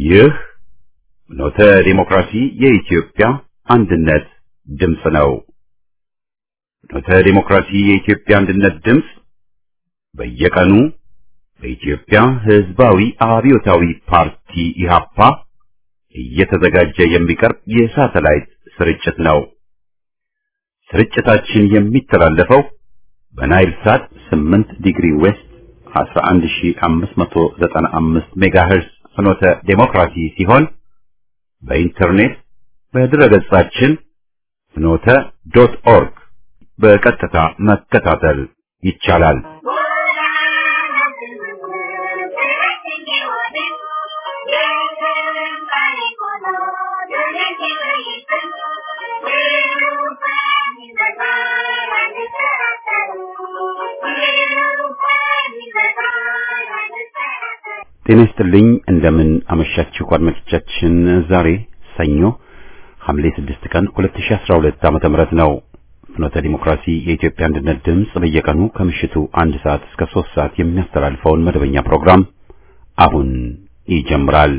ይህ ኖተ ዲሞክራሲ የኢትዮጵያ አንድነት ድምፅ ነው። ኖተ ዲሞክራሲ የኢትዮጵያ አንድነት ድምፅ በየቀኑ በኢትዮጵያ ሕዝባዊ አብዮታዊ ፓርቲ ኢህአፓ እየተዘጋጀ የሚቀርብ የሳተላይት ስርጭት ነው። ስርጭታችን የሚተላለፈው በናይል ሳት 8 ዲግሪ ዌስት 11595 ሜጋሄርዝ ፍኖተ ዴሞክራሲ ሲሆን በኢንተርኔት በድረገጻችን ፍኖተ ዶት ኦርግ በቀጥታ መከታተል ይቻላል። ጤና ይስጥልኝ። እንደምን አመሻችሁ አድማጮቻችን። ዛሬ ሰኞ ሐምሌ 6 ቀን 2012 ዓመተ ምህረት ነው። ፍኖተ ዲሞክራሲ የኢትዮጵያ አንድነት ድምፅ በየቀኑ ከምሽቱ አንድ ሰዓት እስከ 3 ሰዓት የሚያስተላልፈውን መደበኛ ፕሮግራም አሁን ይጀምራል።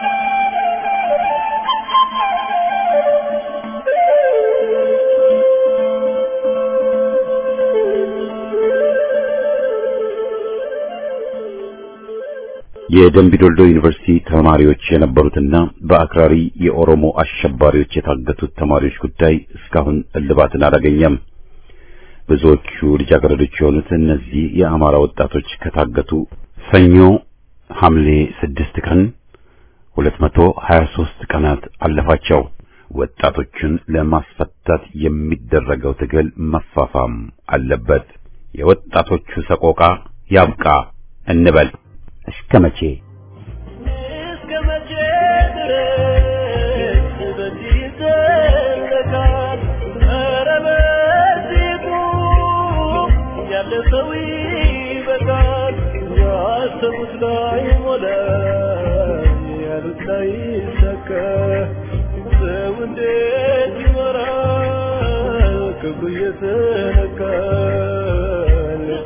የደምቢ ዶልዶ ዩኒቨርሲቲ ተማሪዎች የነበሩትና በአክራሪ የኦሮሞ አሸባሪዎች የታገቱት ተማሪዎች ጉዳይ እስካሁን እልባትን አላገኘም። ብዙዎቹ ልጃገረዶች የሆኑት እነዚህ የአማራ ወጣቶች ከታገቱ ሰኞ ሐምሌ ስድስት ቀን 223 ቀናት አለፋቸው። ወጣቶቹን ለማስፈታት የሚደረገው ትግል መፋፋም አለበት። የወጣቶቹ ሰቆቃ ያብቃ እንበል። እስከ መቼ እስከ መቼ ድረስ በዚህ ይዘለቃል? ኧረ በዚሁ ያለፈው ይበቃል። ያሰቡት ላይ ሞላ፣ ያሉት ላይ ይሳካ። ሰው እንዴት ይኖራል? ክብሩ እየተነካ ልቡ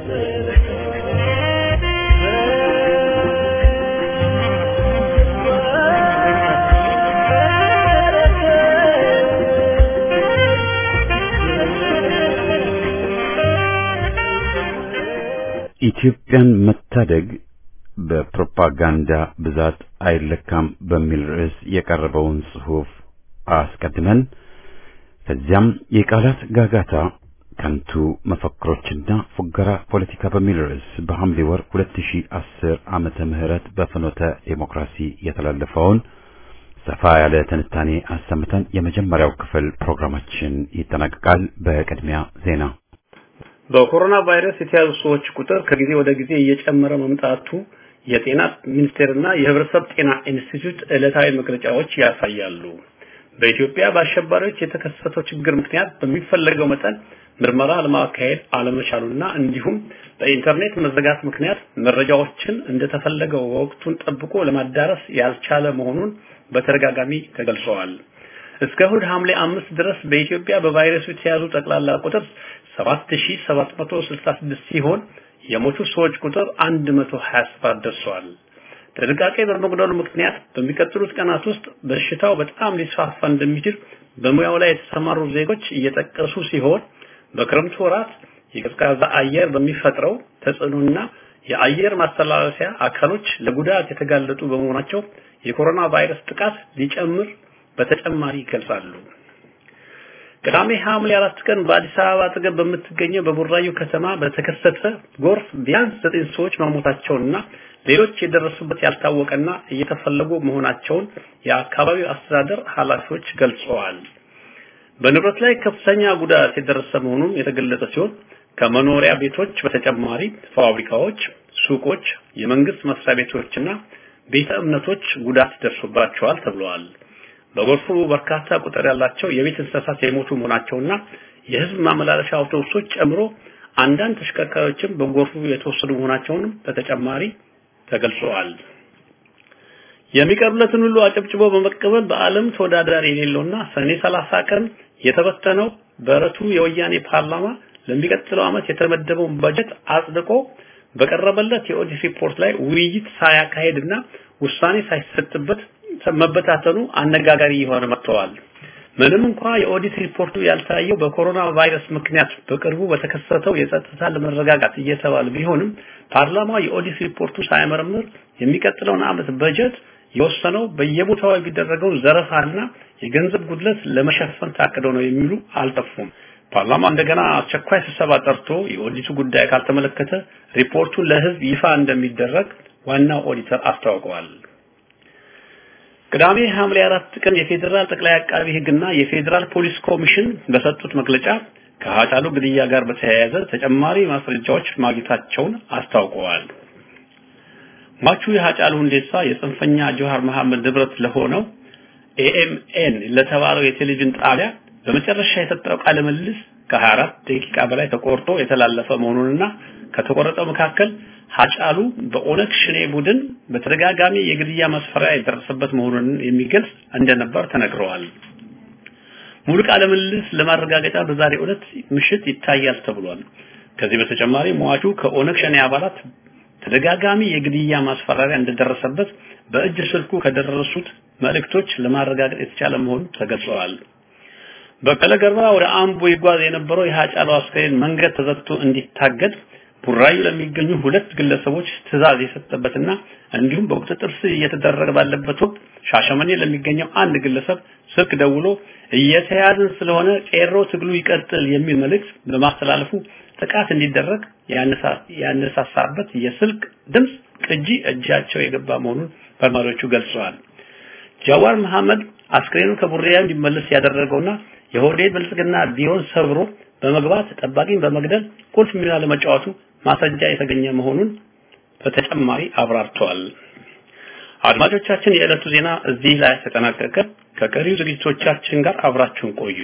ኢትዮጵያን መታደግ በፕሮፓጋንዳ ብዛት አይለካም በሚል ርዕስ የቀረበውን ጽሑፍ አስቀድመን ከዚያም የቃላት ጋጋታ ከንቱ መፈክሮችና ፉገራ ፖለቲካ በሚል ርዕስ በሐምሌ ወር 2010 ዓመተ ምህረት በፍኖተ ዴሞክራሲ የተላለፈውን ሰፋ ያለ ትንታኔ አሰምተን የመጀመሪያው ክፍል ፕሮግራማችን ይጠናቀቃል። በቅድሚያ ዜና። በኮሮና ቫይረስ የተያዙ ሰዎች ቁጥር ከጊዜ ወደ ጊዜ እየጨመረ መምጣቱ የጤና ሚኒስቴርና የሕብረተሰብ ጤና ኢንስቲትዩት ዕለታዊ መግለጫዎች ያሳያሉ። በኢትዮጵያ በአሸባሪዎች የተከሰተው ችግር ምክንያት በሚፈለገው መጠን ምርመራ ለማካሄድ አለመቻሉና እንዲሁም በኢንተርኔት መዘጋት ምክንያት መረጃዎችን እንደተፈለገው ወቅቱን ጠብቆ ለማዳረስ ያልቻለ መሆኑን በተደጋጋሚ ተገልጸዋል። እስከ እሁድ ሐምሌ አምስት ድረስ በኢትዮጵያ በቫይረሱ የተያዙ ጠቅላላ ቁጥር 7766 ሲሆን የሞቱ ሰዎች ቁጥር 127 ደርሷል። ጥንቃቄ በመጉደሉ ምክንያት በሚቀጥሉት ቀናት ውስጥ በሽታው በጣም ሊስፋፋ እንደሚችል በሙያው ላይ የተሰማሩ ዜጎች እየጠቀሱ ሲሆን በክረምቱ ወራት የቀዝቃዛ አየር በሚፈጥረው ተጽዕኖና የአየር ማስተላለፊያ አካሎች ለጉዳት የተጋለጡ በመሆናቸው የኮሮና ቫይረስ ጥቃት ሊጨምር በተጨማሪ ይገልጻሉ። ቅዳሜ ሐምሌ አራት ቀን በአዲስ አበባ አጠገብ በምትገኘው በቡራዩ ከተማ በተከሰተ ጎርፍ ቢያንስ ዘጠኝ ሰዎች መሞታቸውንና ሌሎች የደረሱበት ያልታወቀና እየተፈለጉ መሆናቸውን የአካባቢው አስተዳደር ኃላፊዎች ገልጸዋል። በንብረት ላይ ከፍተኛ ጉዳት የደረሰ መሆኑን የተገለጸ ሲሆን ከመኖሪያ ቤቶች በተጨማሪ ፋብሪካዎች፣ ሱቆች፣ የመንግስት መስሪያ ቤቶችና ቤተ እምነቶች ጉዳት ደርሶባቸዋል ተብለዋል። በጎርፉ በርካታ ቁጥር ያላቸው የቤት እንስሳት የሞቱ መሆናቸውና የህዝብ ማመላለሻ አውቶቡሶች ጨምሮ አንዳንድ ተሽከርካሪዎችም በጎርፉ የተወሰዱ መሆናቸውንም በተጨማሪ ተገልጸዋል። የሚቀርብለትን ሁሉ አጨብጭቦ በመቀበል በዓለም ተወዳዳሪ የሌለውና ሰኔ 30 ቀን የተበተነው በረቱ የወያኔ ፓርላማ ለሚቀጥለው ዓመት የተመደበውን በጀት አጽድቆ በቀረበለት የኦዲት ሪፖርት ላይ ውይይት ሳያካሄድና ውሳኔ ሳይሰጥበት መበታተኑ አነጋጋሪ የሆነ መጥተዋል። ምንም እንኳ የኦዲት ሪፖርቱ ያልታየው በኮሮና ቫይረስ ምክንያት በቅርቡ በተከሰተው የጸጥታ ለመረጋጋት እየተባለ ቢሆንም ፓርላማው የኦዲት ሪፖርቱ ሳይመረምር የሚቀጥለውን ዓመት በጀት የወሰነው በየቦታው የሚደረገው ዘረፋና የገንዘብ ጉድለት ለመሸፈን ታቅዶ ነው የሚሉ አልጠፉም። ፓርላማ እንደገና አስቸኳይ ስብሰባ ጠርቶ የኦዲቱ ጉዳይ ካልተመለከተ ሪፖርቱን ለሕዝብ ይፋ እንደሚደረግ ዋናው ኦዲተር አስታውቀዋል። ቅዳሜ ሐምሌ አራት ቀን የፌዴራል ጠቅላይ አቃቢ ሕግና የፌዴራል ፖሊስ ኮሚሽን በሰጡት መግለጫ ከሀጫሉ ግድያ ጋር በተያያዘ ተጨማሪ ማስረጃዎች ማግኘታቸውን አስታውቀዋል። ሟቹ የሀጫሉ ሁንዴሳ የጽንፈኛ ጆሃር መሐመድ ንብረት ለሆነው ኤኤምኤን ለተባለው የቴሌቪዥን ጣቢያ በመጨረሻ የሰጠው ቃለ ምልልስ ከ24 ደቂቃ በላይ ተቆርጦ የተላለፈ መሆኑንና ከተቆረጠው መካከል ሀጫሉ በኦነግ ሽኔ ቡድን በተደጋጋሚ የግድያ መስፈሪያ የደረሰበት መሆኑን የሚገልጽ እንደነበር ተነግረዋል። ሙሉ ቃለ ምልልስ ለማረጋገጫ በዛሬው ዕለት ምሽት ይታያል ተብሏል። ከዚህ በተጨማሪ ሟቹ ከኦነግ ሸኔ አባላት ተደጋጋሚ የግድያ ማስፈራሪያ እንደደረሰበት በእጅ ስልኩ ከደረሱት መልእክቶች ለማረጋገጥ የተቻለ መሆኑ ተገልጸዋል። በቀለ ገርባ ወደ አምቦ ይጓዝ የነበረው የሀጫሉ አስከሬን መንገድ ተዘግቶ እንዲታገድ ቡራዩ ለሚገኙ ሁለት ግለሰቦች ትዕዛዝ የሰጠበትና እንዲሁም በቁጥጥር ስር እየተደረገ ባለበት ወቅት ሻሸመኔ ለሚገኘው አንድ ግለሰብ ስልክ ደውሎ እየተያዝን ስለሆነ ቄሮ ትግሉ ይቀጥል የሚል መልእክት በማስተላለፉ ጥቃት እንዲደረግ ያነሳሳበት የስልክ ድምፅ ቅጂ እጃቸው የገባ መሆኑን መርማሪዎቹ ገልጸዋል። ጃዋር መሐመድ አስክሬኑ ከቡሬያ እንዲመለስ ያደረገውና የሆዴድ ብልጽግና ቢሮን ሰብሮ በመግባት ጠባቂን በመግደል ቁልፍ ሚና ለመጫወቱ ማስረጃ የተገኘ መሆኑን በተጨማሪ አብራርተዋል። አድማጮቻችን፣ የዕለቱ ዜና እዚህ ላይ ተጠናቀቀ። ከቀሪው ዝግጅቶቻችን ጋር አብራችሁን ቆዩ።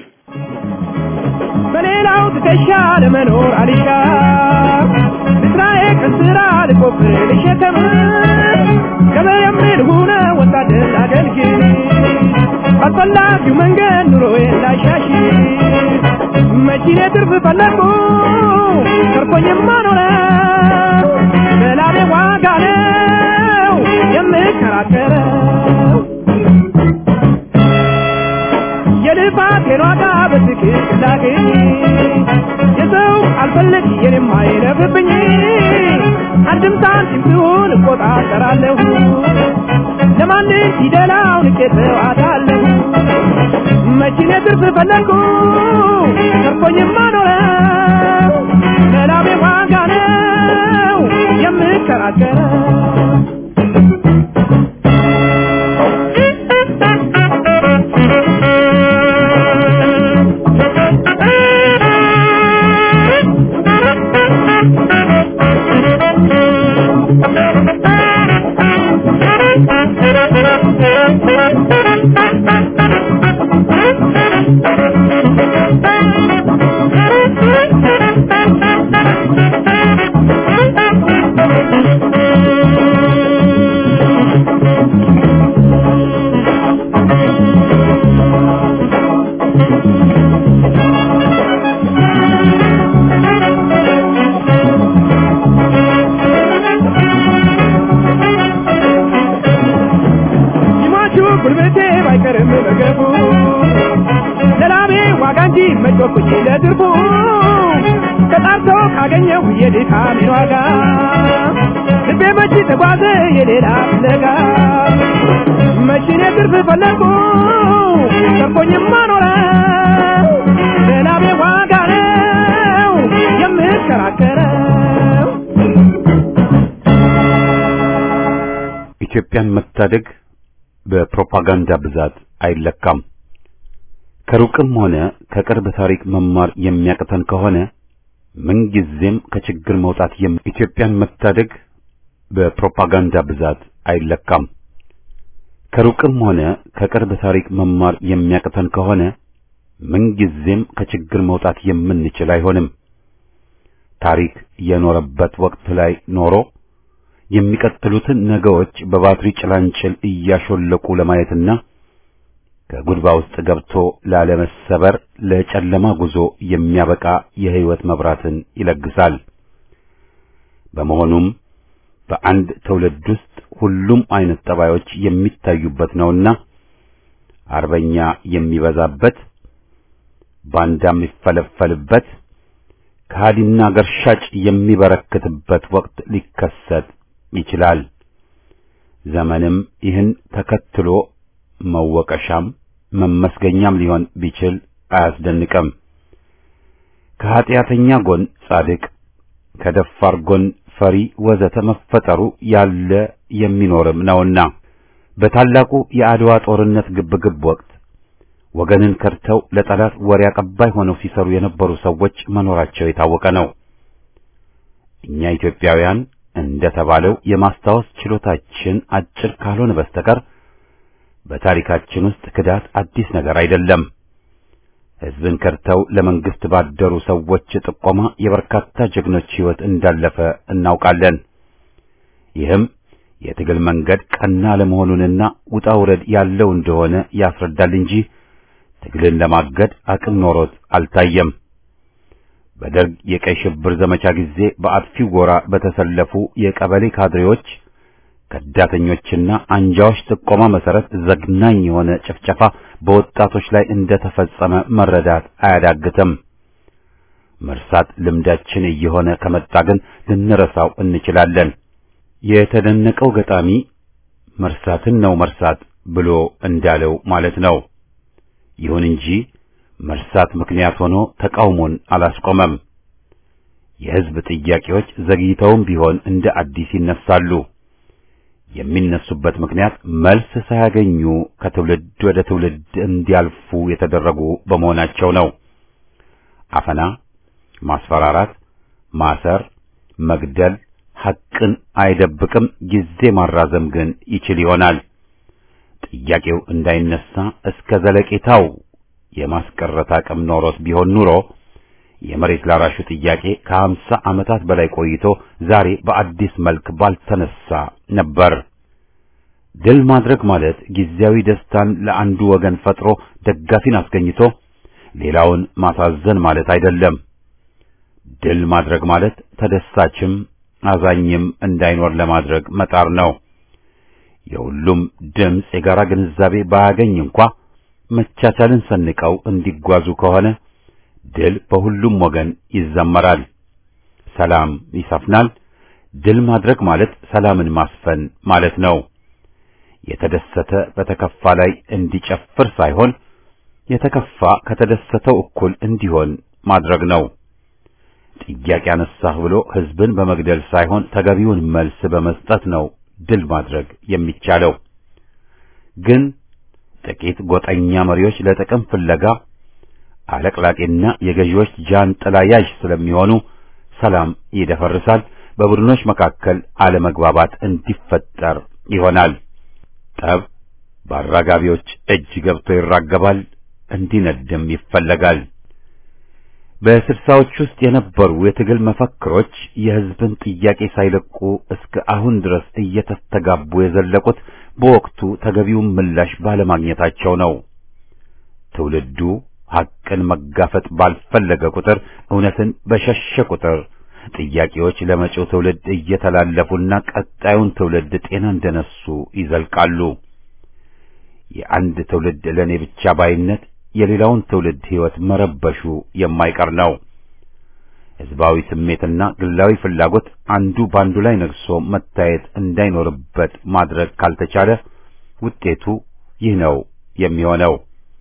በሌላው ትከሻ ለመኖር አልሻ ስራዬ ከስራ ልቆፍር ልሸከም ገበሬም ልሁነ ወታደር አገልግል አስፈላጊው መንገድ ኑሮዬን ላሻሽል መኪኔ ትርፍ ፈለግኩ ተርፎኝማ ኖረ በላቤ ዋጋ ነው የምከራከረው የልፋቴን ዋጋ በትክክል ላገኝ የሰው አልፈልግ የኔም አይለፍብኝ አንድም ሳንቲም ሲሆን እቆጣጠራለሁ ለማንም ፊደላው ንቄተው አታለሁ መኪኔ ትርፍ ፈለግኩ ተርፎኝማ ኖረ ለላቤ ዋጋ ነው የምከራከረው ይሟቹ ጉልበቴ ባይቀርም በገቡ ለላቤ ዋጋ እንጂ መጮኩኝ ለትርፉ ተጣርቶ ካገኘሁ የድካሜን ዋጋ ልቤ መቼ ተጓዘ የሌላ ፍለጋ መቼኔ ትርፍ ፈለግኩ ተርፎኝማ ኖረ ለላቤ ዋጋ ነው የምከራከረው ኢትዮጵያን መታደግ በፕሮፓጋንዳ ብዛት አይለካም። ከሩቅም ሆነ ከቅርብ ታሪክ መማር የሚያቅተን ከሆነ ምንጊዜም ከችግር መውጣት የም ኢትዮጵያን መታደግ በፕሮፓጋንዳ ብዛት አይለካም። ከሩቅም ሆነ ከቅርብ ታሪክ መማር የሚያቅተን ከሆነ ምንጊዜም ከችግር መውጣት የምንችል አይሆንም። ታሪክ የኖረበት ወቅት ላይ ኖሮ የሚቀጥሉትን ነገሮች በባትሪ ጭላንጭል እያሾለቁ ለማየትና ከጉድባ ውስጥ ገብቶ ላለመሰበር ለጨለማ ጉዞ የሚያበቃ የሕይወት መብራትን ይለግሳል። በመሆኑም በአንድ ትውልድ ውስጥ ሁሉም አይነት ጠባዮች የሚታዩበት ነውና አርበኛ የሚበዛበት ባንዳ የሚፈለፈልበት ከሃዲና ገርሻጭ የሚበረክትበት ወቅት ሊከሰት ይችላል። ዘመንም ይህን ተከትሎ መወቀሻም መመስገኛም ሊሆን ቢችል አያስደንቅም። ከኀጢአተኛ ጎን ጻድቅ፣ ከደፋር ጎን ፈሪ ወዘተ መፈጠሩ ያለ የሚኖርም ነውና በታላቁ የአድዋ ጦርነት ግብግብ ወቅት ወገንን ከድተው ለጠላት ወሬ አቀባይ ሆነው ሲሰሩ የነበሩ ሰዎች መኖራቸው የታወቀ ነው። እኛ ኢትዮጵያውያን እንደተባለው የማስታወስ ችሎታችን አጭር ካልሆነ በስተቀር በታሪካችን ውስጥ ክዳት አዲስ ነገር አይደለም። ሕዝብን ከድተው ለመንግስት ባደሩ ሰዎች ጥቆማ የበርካታ ጀግኖች ሕይወት እንዳለፈ እናውቃለን። ይህም የትግል መንገድ ቀና ለመሆኑንና ውጣ ውረድ ያለው እንደሆነ ያስረዳል እንጂ ትግልን ለማገድ አቅም ኖሮት አልታየም። በደርግ የቀይ ሽብር ዘመቻ ጊዜ በአጥፊው ጎራ በተሰለፉ የቀበሌ ካድሬዎች ከዳተኞችና አንጃዎች ጥቆማ መሰረት ዘግናኝ የሆነ ጭፍጨፋ በወጣቶች ላይ እንደተፈጸመ መረዳት አያዳግትም። መርሳት ልምዳችን እየሆነ ከመጣ ግን ልንረሳው እንችላለን። የተደነቀው ገጣሚ መርሳትን ነው መርሳት ብሎ እንዳለው ማለት ነው። ይሁን እንጂ መርሳት ምክንያት ሆኖ ተቃውሞን አላስቆመም። የሕዝብ ጥያቄዎች ዘግይተውም ቢሆን እንደ አዲስ ይነሳሉ። የሚነሱበት ምክንያት መልስ ሳያገኙ ከትውልድ ወደ ትውልድ እንዲያልፉ የተደረጉ በመሆናቸው ነው። አፈና፣ ማስፈራራት፣ ማሰር፣ መግደል ሐቅን አይደብቅም። ጊዜ ማራዘም ግን ይችል ይሆናል። ጥያቄው እንዳይነሳ እስከ ዘለቄታው የማስቀረት አቅም ኖሮት ቢሆን ኑሮ የመሬት ላራሹ ጥያቄ ከሀምሳ ዓመታት በላይ ቆይቶ ዛሬ በአዲስ መልክ ባልተነሳ ነበር። ድል ማድረግ ማለት ጊዜያዊ ደስታን ለአንዱ ወገን ፈጥሮ ደጋፊን አስገኝቶ ሌላውን ማሳዘን ማለት አይደለም። ድል ማድረግ ማለት ተደሳችም አዛኝም እንዳይኖር ለማድረግ መጣር ነው። የሁሉም ድምፅ የጋራ ግንዛቤ ባያገኝ እንኳ መቻቻልን ሰንቀው እንዲጓዙ ከሆነ ድል በሁሉም ወገን ይዘመራል፣ ሰላም ይሰፍናል። ድል ማድረግ ማለት ሰላምን ማስፈን ማለት ነው። የተደሰተ በተከፋ ላይ እንዲጨፍር ሳይሆን የተከፋ ከተደሰተው እኩል እንዲሆን ማድረግ ነው። ጥያቄ አነሳህ ብሎ ሕዝብን በመግደል ሳይሆን ተገቢውን መልስ በመስጠት ነው ድል ማድረግ የሚቻለው። ግን ጥቂት ጎጠኛ መሪዎች ለጥቅም ፍለጋ አለቅላቂና የገዢዎች ጃንጥላ ያዥ ስለሚሆኑ ሰላም ይደፈርሳል። በቡድኖች መካከል አለመግባባት እንዲፈጠር ይሆናል። ጠብ በአራጋቢዎች እጅ ገብቶ ይራገባል፣ እንዲነድም ይፈለጋል። በስልሳዎች ውስጥ የነበሩ የትግል መፈክሮች የሕዝብን ጥያቄ ሳይለቁ እስከ አሁን ድረስ እየተስተጋቡ የዘለቁት በወቅቱ ተገቢውን ምላሽ ባለማግኘታቸው ነው። ትውልዱ ሐቅን መጋፈጥ ባልፈለገ ቁጥር፣ እውነትን በሸሸ ቁጥር ጥያቄዎች ለመጪው ትውልድ እየተላለፉና ቀጣዩን ትውልድ ጤና እንደነሱ ይዘልቃሉ። የአንድ ትውልድ ለእኔ ብቻ ባይነት የሌላውን ትውልድ ሕይወት መረበሹ የማይቀር ነው። ሕዝባዊ ስሜትና ግላዊ ፍላጎት አንዱ ባንዱ ላይ ነግሶ መታየት እንዳይኖርበት ማድረግ ካልተቻለ ውጤቱ ይህ ነው የሚሆነው።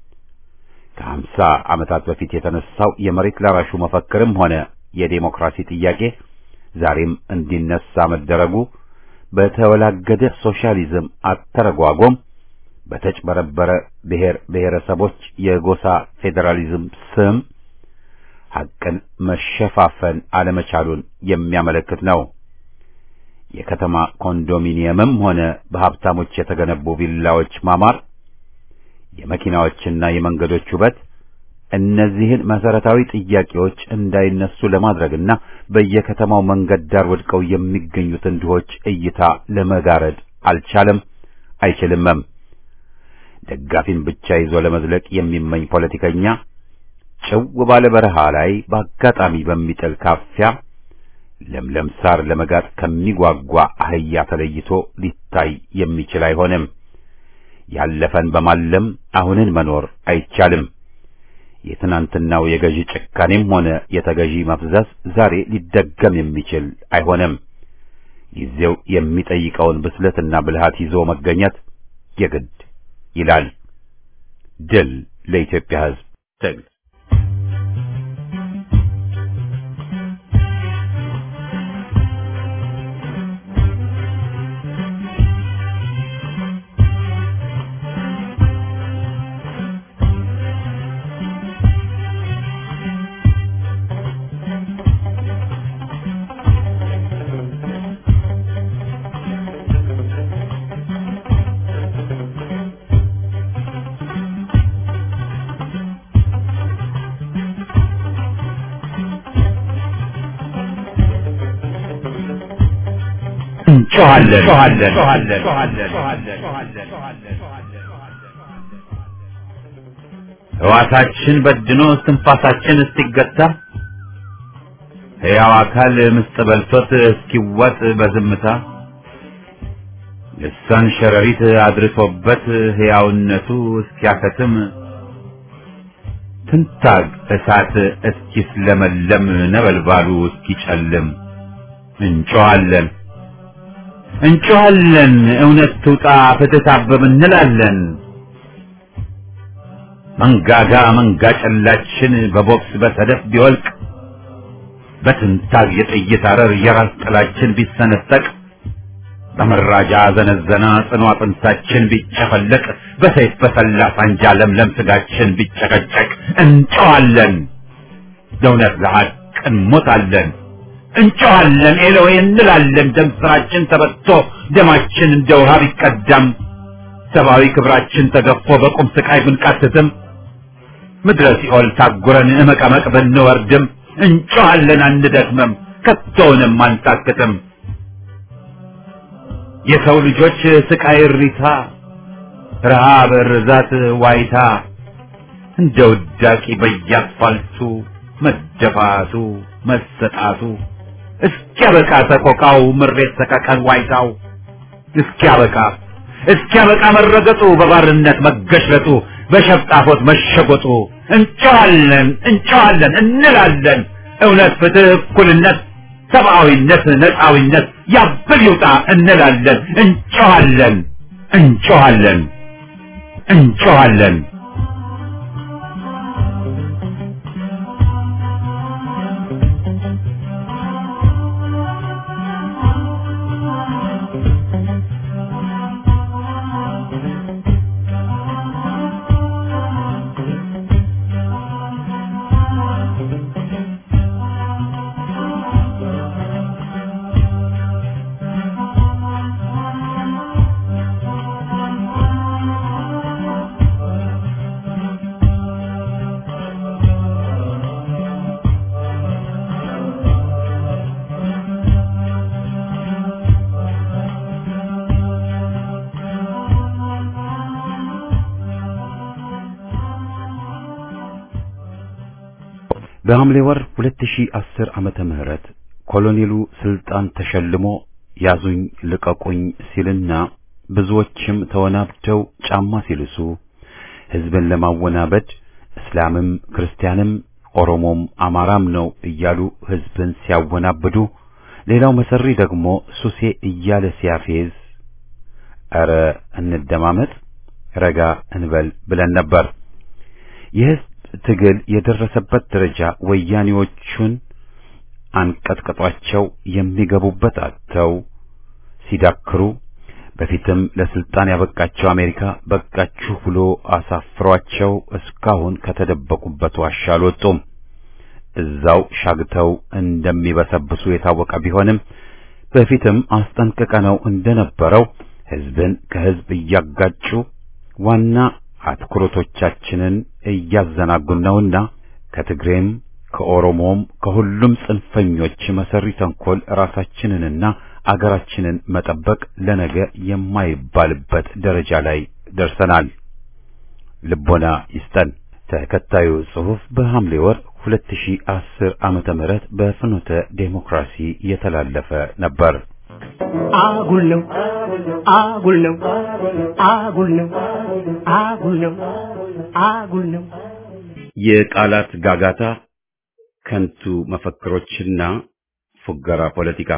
ከሀምሳ ዓመታት በፊት የተነሳው የመሬት ላራሹ መፈክርም ሆነ የዴሞክራሲ ጥያቄ ዛሬም እንዲነሳ መደረጉ በተወላገደ ሶሻሊዝም አተረጓጎም በተጭበረበረ ብሔር ብሔረሰቦች የጎሳ ፌዴራሊዝም ስም ሐቅን መሸፋፈን አለመቻሉን የሚያመለክት ነው። የከተማ ኮንዶሚኒየምም ሆነ በሀብታሞች የተገነቡ ቪላዎች ማማር፣ የመኪናዎችና የመንገዶች ውበት እነዚህን መሰረታዊ ጥያቄዎች እንዳይነሱ ለማድረግና በየከተማው መንገድ ዳር ወድቀው የሚገኙትን ድሆች እይታ ለመጋረድ አልቻለም፣ አይችልምም። ደጋፊን ብቻ ይዞ ለመዝለቅ የሚመኝ ፖለቲከኛ ጭው ባለ በረሃ ላይ በአጋጣሚ በሚጥል ካፊያ ለምለም ሳር ለመጋጥ ከሚጓጓ አህያ ተለይቶ ሊታይ የሚችል አይሆንም። ያለፈን በማለም አሁንን መኖር አይቻልም። የትናንትናው የገዢ ጭካኔም ሆነ የተገዢ መፍዘዝ ዛሬ ሊደገም የሚችል አይሆንም። ጊዜው የሚጠይቀውን ብስለትና ብልሃት ይዞ መገኘት የግድ ይላል። ድል ለኢትዮጵያ ሕዝብ ትግል ሕዋሳችን በድኖ እስትንፋሳችን እስኪገታ ሕያው አካል ምስጥ በልቶት እስኪዋጥ በዝምታ ልሳን ሸረሪት አድርሶበት ሕያውነቱ እስኪያከትም ትንታግ እሳት እስኪስለመለም ነበልባሉ እስኪጨልም እንጮኻለን እንጮኻለን እውነት ትውጣ ፍትህ ታብብ እንላለን። መንጋጋ መንጋ ጨላችን በቦክስ በሰደፍ ቢወልቅ በትንታግ የጥይት አረር የራስ ጥላችን ቢሰነጠቅ በመራጃ ዘነዘና ጽኑ አጥንታችን ቢጨፈለቅ በሰይፍ በሰላ ሳንጃ ለምለም ስጋችን ቢጨቀጨቅ እንጮኻለን ለእውነት ለሐቅ እንሞታለን። እንጮኻለን ኤሎዌ እንላለን። ደም ስራችን ተበጥቶ ደማችን እንደ ውሃ ቢቀዳም ሰብአዊ ክብራችን ተገፎ በቁም ስቃይ ብንቃትትም ምድረ ሲኦል ታጉረን እመቀመቅ ብንወርድም እንጮኻለን አንደክምም፣ ከቶውንም አንታክትም። የሰው ልጆች ስቃይ እሪታ፣ ረሃብ፣ ርዛት፣ ዋይታ እንደ ውዳቂ በየአስፋልቱ መደፋቱ መሰጣቱ እስኪያበቃ ሰቆቃው ምሬት ሰቀቀን ዋይታው እስኪያበቃ እስኪያበቃ መረገጡ በባርነት መገሽለጡ በሸፍጣፎት መሸጎጡ እንጮኻለን እንጮኻለን እንላለን እውነት ፍትህ እኩልነት ሰብአዊነት ነፃዊነት ያብል ይውጣ እንላለን እንጮኻለን እንጮኻለን እንጮኻለን በሐምሌ ወር 2010 ዓመተ ምህረት ኮሎኔሉ ስልጣን ተሸልሞ ያዙኝ ልቀቁኝ ሲልና ብዙዎችም ተወናብደው ጫማ ሲልሱ ሕዝብን ለማወናበድ እስላምም ክርስቲያንም ኦሮሞም አማራም ነው እያሉ ሕዝብን ሲያወናብዱ፣ ሌላው መሰሪ ደግሞ ሱሴ እያለ ሲያፌዝ ኧረ እንደማመጥ ረጋ እንበል ብለን ነበር። የሕዝብ ትግል የደረሰበት ደረጃ ወያኔዎቹን አንቀጥቅጧቸው የሚገቡበት አጥተው ሲዳክሩ በፊትም ለስልጣን ያበቃቸው አሜሪካ በቃችሁ ብሎ አሳፍሯቸው እስካሁን ከተደበቁበት ዋሻ አልወጡም። እዛው ሻግተው እንደሚበሰብሱ የታወቀ ቢሆንም በፊትም አስጠንቅቀነው እንደነበረው ሕዝብን ከሕዝብ እያጋጩ ዋና አትኩሮቶቻችንን እያዘናጉን ነውና ከትግሬም ከኦሮሞም ከሁሉም ጽንፈኞች መሰሪ ተንኮል ራሳችንንና አገራችንን መጠበቅ ለነገ የማይባልበት ደረጃ ላይ ደርሰናል። ልቦና ይስጠን። ተከታዩ ጽሑፍ በሐምሌ ወር 2010 ዓመተ ምህረት በፍኖተ ዴሞክራሲ የተላለፈ ነበር። አጉል ነው አጉል ነው አጉል ነው አጉል ነው አጉል ነው የቃላት ጋጋታ፣ ከንቱ መፈክሮችና ፉገራ ፖለቲካ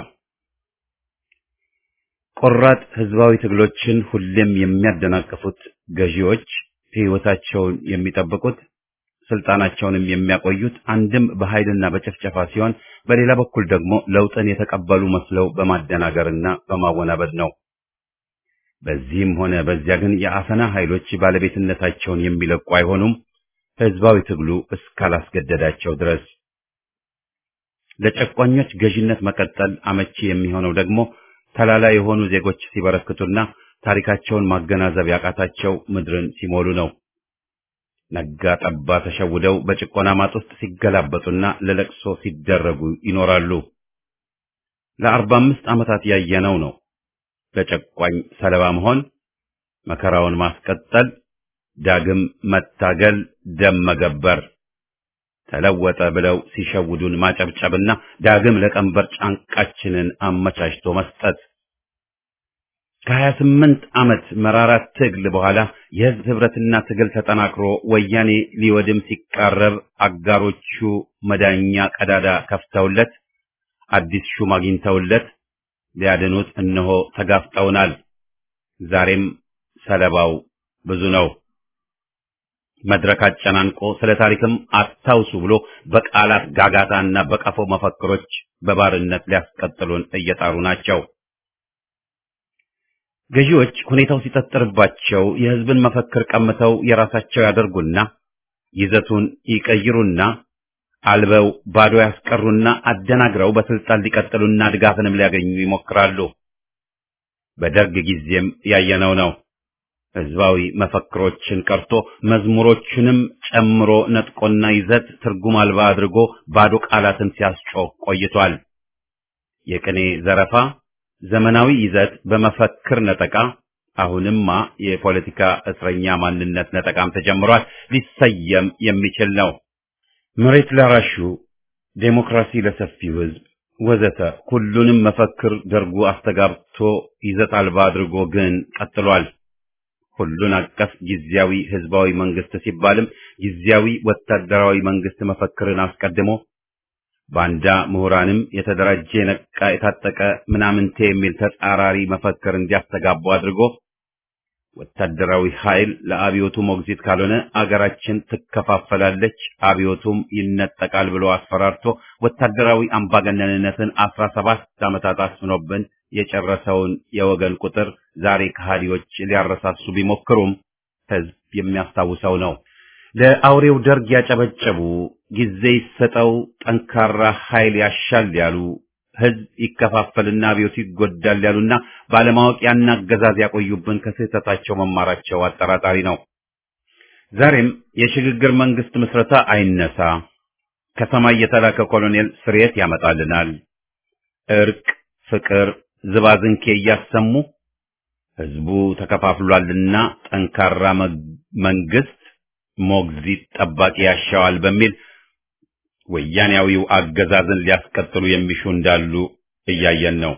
ቆራጥ ህዝባዊ ትግሎችን ሁሌም የሚያደናቅፉት ገዢዎች ህይወታቸውን የሚጠብቁት ስልጣናቸውንም የሚያቆዩት አንድም በኃይልና በጭፍጨፋ ሲሆን በሌላ በኩል ደግሞ ለውጥን የተቀበሉ መስለው በማደናገርና በማወናበድ ነው። በዚህም ሆነ በዚያ ግን የአፈና ኃይሎች ባለቤትነታቸውን የሚለቁ አይሆኑም፣ ህዝባዊ ትግሉ እስካላስገደዳቸው ድረስ። ለጨቋኞች ገዢነት መቀጠል አመቺ የሚሆነው ደግሞ ተላላ የሆኑ ዜጎች ሲበረክቱና ታሪካቸውን ማገናዘብ ያቃታቸው ምድርን ሲሞሉ ነው። ነጋ ጠባ ተሸውደው በጭቆና ማጥ ውስጥ ሲገላበጡና ለለቅሶ ሲደረጉ ይኖራሉ። ለአርባ አምስት ዓመታት ያየነው ነው። ለጨቋኝ ሰለባ መሆን፣ መከራውን ማስቀጠል፣ ዳግም መታገል፣ ደም መገበር፣ ተለወጠ ብለው ሲሸውዱን ማጨብጨብና ዳግም ለቀንበር ጫንቃችንን አመቻችቶ መስጠት ከሀያ ስምንት ዓመት መራራ ትግል በኋላ የህዝብ ህብረትና ትግል ተጠናክሮ ወያኔ ሊወድም ሲቃረብ አጋሮቹ መዳኛ ቀዳዳ ከፍተውለት አዲስ ሹም አግኝተውለት ሊያድኑት እነሆ ተጋፍጠውናል። ዛሬም ሰለባው ብዙ ነው። መድረክ አጨናንቆ ስለ ታሪክም አታውሱ ብሎ በቃላት ጋጋታና በቀፎ መፈክሮች በባርነት ሊያስቀጥሉን እየጣሩ ናቸው። ገዢዎች ሁኔታው ሲጠጥርባቸው የህዝብን መፈክር ቀምተው የራሳቸው ያደርጉና ይዘቱን ይቀይሩና አልበው ባዶ ያስቀሩና አደናግረው በስልጣን ሊቀጥሉና ድጋፍንም ሊያገኙ ይሞክራሉ። በደርግ ጊዜም ያየነው ነው። ህዝባዊ መፈክሮችን ቀርቶ መዝሙሮቹንም ጨምሮ ነጥቆና ይዘት ትርጉም አልባ አድርጎ ባዶ ቃላትን ሲያስጮህ ቆይቷል። የቅኔ ዘረፋ ዘመናዊ ይዘት በመፈክር ነጠቃ፣ አሁንማ የፖለቲካ እስረኛ ማንነት ነጠቃም ተጀምሯል። ሊሰየም የሚችል ነው። መሬት ላራሹ፣ ዴሞክራሲ ለሰፊው ህዝብ ወዘተ ሁሉንም መፈክር ደርጉ አስተጋብቶ ይዘት አልባ አድርጎ ግን ቀጥሏል። ሁሉን አቀፍ ጊዜያዊ ህዝባዊ መንግስት ሲባልም ጊዜያዊ ወታደራዊ መንግስት መፈክርን አስቀድሞ ባንዳ ምሁራንም የተደራጀ የነቃ የታጠቀ ምናምንቴ የሚል ተጻራሪ መፈክር እንዲያስተጋቡ አድርጎ ወታደራዊ ኃይል ለአብዮቱ ሞግዚት ካልሆነ አገራችን ትከፋፈላለች፣ አብዮቱም ይነጠቃል ብሎ አስፈራርቶ ወታደራዊ አምባገነንነትን አስራ ሰባት ዓመታት አስፍኖብን የጨረሰውን የወገን ቁጥር ዛሬ ከሃዲዎች ሊያረሳሱ ቢሞክሩም ህዝብ የሚያስታውሰው ነው። ለአውሬው ደርግ ያጨበጨቡ፣ ጊዜ ይሰጠው፣ ጠንካራ ኃይል ያሻል ያሉ፣ ህዝብ ይከፋፈልና አብዮቱ ይጎዳል ያሉና ባለማወቅ ያን አገዛዝ ያቆዩብን ከስህተታቸው መማራቸው አጠራጣሪ ነው። ዛሬም የሽግግር መንግስት ምስረታ አይነሳ፣ ከሰማይ የተላከ ኮሎኔል ስርየት ያመጣልናል፣ እርቅ፣ ፍቅር፣ ዝባዝንኬ እያሰሙ ህዝቡ ተከፋፍሏልና ጠንካራ መንግስት ሞግዚት ጠባቂ ያሻዋል በሚል ወያኔያዊው አገዛዝን ሊያስቀጥሉ የሚሹ እንዳሉ እያየን ነው።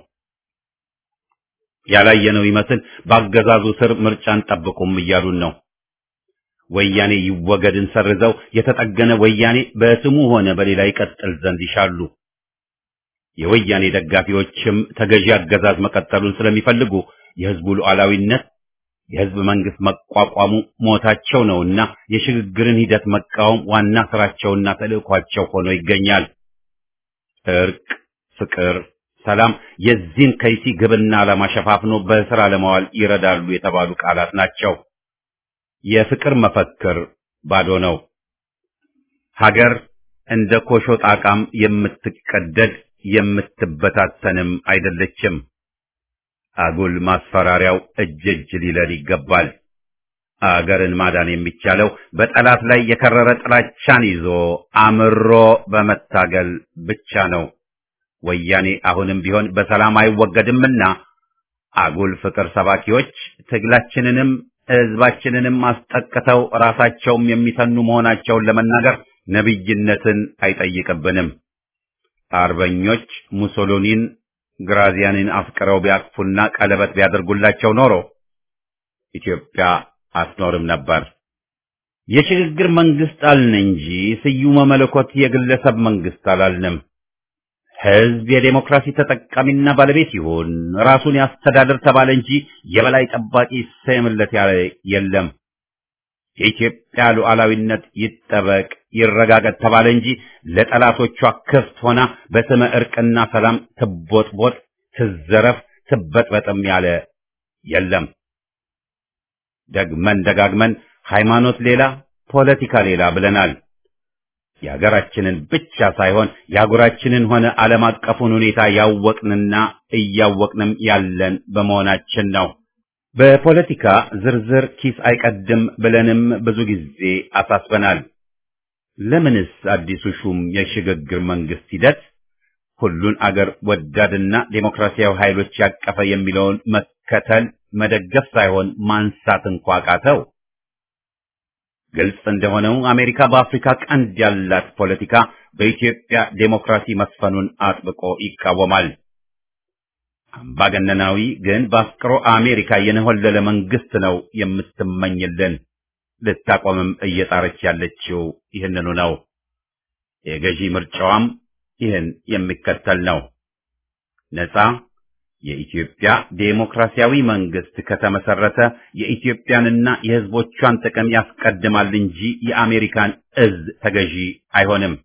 ያላየነው ይመስል በአገዛዙ ስር ምርጫን ጠብቁም እያሉን ነው። ወያኔ ይወገድን ሰርዘው የተጠገነ ወያኔ በስሙ ሆነ በሌላ ይቀጥል ዘንድ ይሻሉ። የወያኔ ደጋፊዎችም ተገዢ አገዛዝ መቀጠሉን ስለሚፈልጉ የህዝቡ ሉዓላዊነት የህዝብ መንግስት መቋቋሙ ሞታቸው ነውና የሽግግርን ሂደት መቃወም ዋና ስራቸውና ተልእኳቸው ሆኖ ይገኛል። እርቅ፣ ፍቅር፣ ሰላም የዚህን ከይሲ ግብና ዓላማ ሸፋፍኖ በስራ ለማዋል ይረዳሉ የተባሉ ቃላት ናቸው። የፍቅር መፈክር ባዶ ነው። ሀገር እንደ ኮሾ ጣቃም የምትቀደድ የምትበታተንም አይደለችም። አጉል ማስፈራሪያው እጅ እጅ ሊለል ይገባል። አገርን ማዳን የሚቻለው በጠላት ላይ የከረረ ጥላቻን ይዞ አምሮ በመታገል ብቻ ነው። ወያኔ አሁንም ቢሆን በሰላም አይወገድምና አጉል ፍቅር ሰባኪዎች ትግላችንንም ህዝባችንንም አስጠቅተው ራሳቸውም የሚተኑ መሆናቸውን ለመናገር ነቢይነትን አይጠይቅብንም። አርበኞች ሙሶሎኒን ግራዚያንን አፍቅረው ቢያቅፉና ቀለበት ቢያደርጉላቸው ኖሮ ኢትዮጵያ አትኖርም ነበር። የሽግግር መንግስት አልን እንጂ ስዩመ መለኮት የግለሰብ መንግስት አላልንም። ህዝብ የዴሞክራሲ ተጠቃሚና ባለቤት ይሁን፣ ራሱን ያስተዳድር ተባለ እንጂ የበላይ ጠባቂ ይሰየምለት ያለ የለም። የኢትዮጵያ ሉዓላዊነት ይጠበቅ ይረጋገጥ ተባለ እንጂ ለጠላቶቿ ክፍት ሆና በስመ እርቅና ሰላም ትቦጥቦጥ፣ ትዘረፍ፣ ትበጥበጥም ያለ የለም። ደግመን ደጋግመን ሃይማኖት ሌላ ፖለቲካ ሌላ ብለናል። የሀገራችንን ብቻ ሳይሆን የአህጉራችንን ሆነ ዓለም አቀፉን ሁኔታ ያወቅንና እያወቅንም ያለን በመሆናችን ነው። በፖለቲካ ዝርዝር ኪስ አይቀድም ብለንም ብዙ ጊዜ አሳስበናል። ለምንስ አዲሱ ሹም የሽግግር መንግስት ሂደት ሁሉን አገር ወዳድና ዴሞክራሲያዊ ኃይሎች ያቀፈ የሚለውን መከተል መደገፍ ሳይሆን ማንሳት እንኳ ቃተው? ግልጽ እንደሆነው አሜሪካ በአፍሪካ ቀንድ ያላት ፖለቲካ በኢትዮጵያ ዴሞክራሲ መስፈኑን አጥብቆ ይቃወማል። አምባገነናዊ ግን በአፍቅሮ አሜሪካ የነሆለለ መንግስት ነው የምትመኝልን። ልታቆምም እየጣረች ያለችው ይህንኑ ነው። የገዢ ምርጫዋም ይህን የሚከተል ነው። ነፃ የኢትዮጵያ ዴሞክራሲያዊ መንግስት ከተመሰረተ የኢትዮጵያንና የሕዝቦቿን ጥቅም ያስቀድማል እንጂ የአሜሪካን እዝ ተገዢ አይሆንም።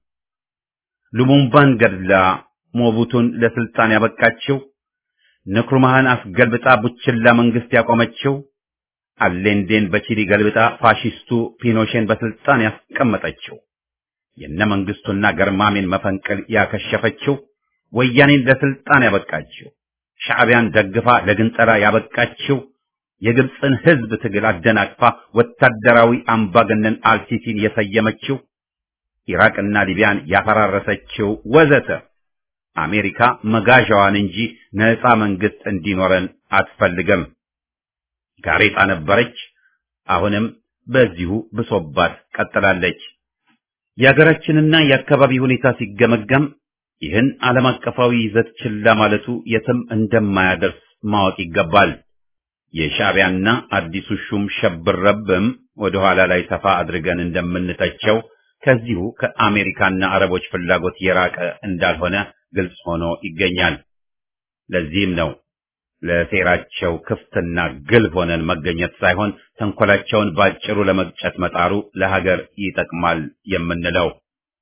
ሉሙምባን ገድላ ሞቡቱን ለስልጣን ያበቃችው፣ ንክሩማህን አስገልብጣ ቡችላ መንግስት ያቆመችው፣ አሌንዴን በቺሊ ገልብጣ ፋሺስቱ ፒኖሼን በስልጣን ያስቀመጠችው፣ የነ መንግስቱና ገርማሜን መፈንቅል ያከሸፈችው፣ ወያኔን ለስልጣን ያበቃችው ሻዕቢያን ደግፋ ለግንጠላ ያበቃችው የግብፅን ህዝብ ትግል አደናቅፋ ወታደራዊ አምባገነን አልሲሲን የሰየመችው ኢራቅና ሊቢያን ያፈራረሰችው ወዘተ አሜሪካ መጋዣዋን እንጂ ነፃ መንግስት እንዲኖረን አትፈልግም። ጋሬጣ ነበረች፣ አሁንም በዚሁ ብሶባት ቀጥላለች። የሀገራችንና የአካባቢ ሁኔታ ሲገመገም ይህን ዓለም አቀፋዊ ይዘት ችላ ማለቱ የትም እንደማያደርስ ማወቅ ይገባል። የሻዕቢያና አዲሱ ሹም ሸብረብም ወደ ኋላ ላይ ሰፋ አድርገን እንደምንተቸው ከዚሁ ከአሜሪካና አረቦች ፍላጎት የራቀ እንዳልሆነ ግልጽ ሆኖ ይገኛል። ለዚህም ነው ለሴራቸው ክፍትና ግልብ ሆነን መገኘት ሳይሆን ተንኮላቸውን ባጭሩ ለመቅጨት መጣሩ ለሀገር ይጠቅማል የምንለው።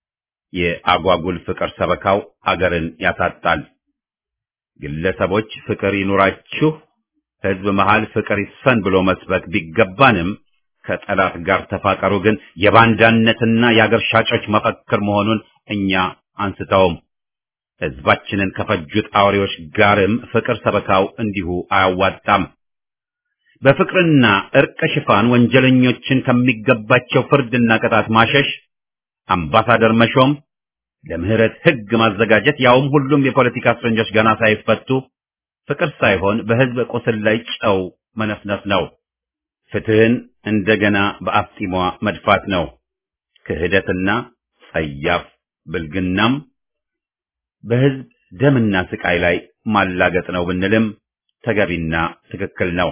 የአጓጉል ፍቅር ሰበካው አገርን ያሳጣል። ግለሰቦች ፍቅር ይኑራችሁ፣ ህዝብ መሃል ፍቅር ይስፈን ብሎ መስበክ ቢገባንም ከጠላት ጋር ተፋቀሩ ግን የባንዳነትና የአገር ሻጮች መፈክር መሆኑን እኛ አንስተውም። ህዝባችንን ከፈጁት አውሬዎች ጋርም ፍቅር ሰበካው እንዲሁ አያዋጣም። በፍቅርና እርቅ ሽፋን ወንጀለኞችን ከሚገባቸው ፍርድና ቅጣት ማሸሽ አምባሳደር መሾም፣ ለምህረት ህግ ማዘጋጀት፣ ያውም ሁሉም የፖለቲካ እስረኞች ገና ሳይፈቱ ፍቅር ሳይሆን በህዝብ ቁስል ላይ ጨው መነፍነፍ ነው። ፍትህን እንደገና በአፍጢሟ መድፋት ነው። ክህደትና ጸያፍ ብልግናም በህዝብ ደምና ስቃይ ላይ ማላገጥ ነው ብንልም ተገቢና ትክክል ነው።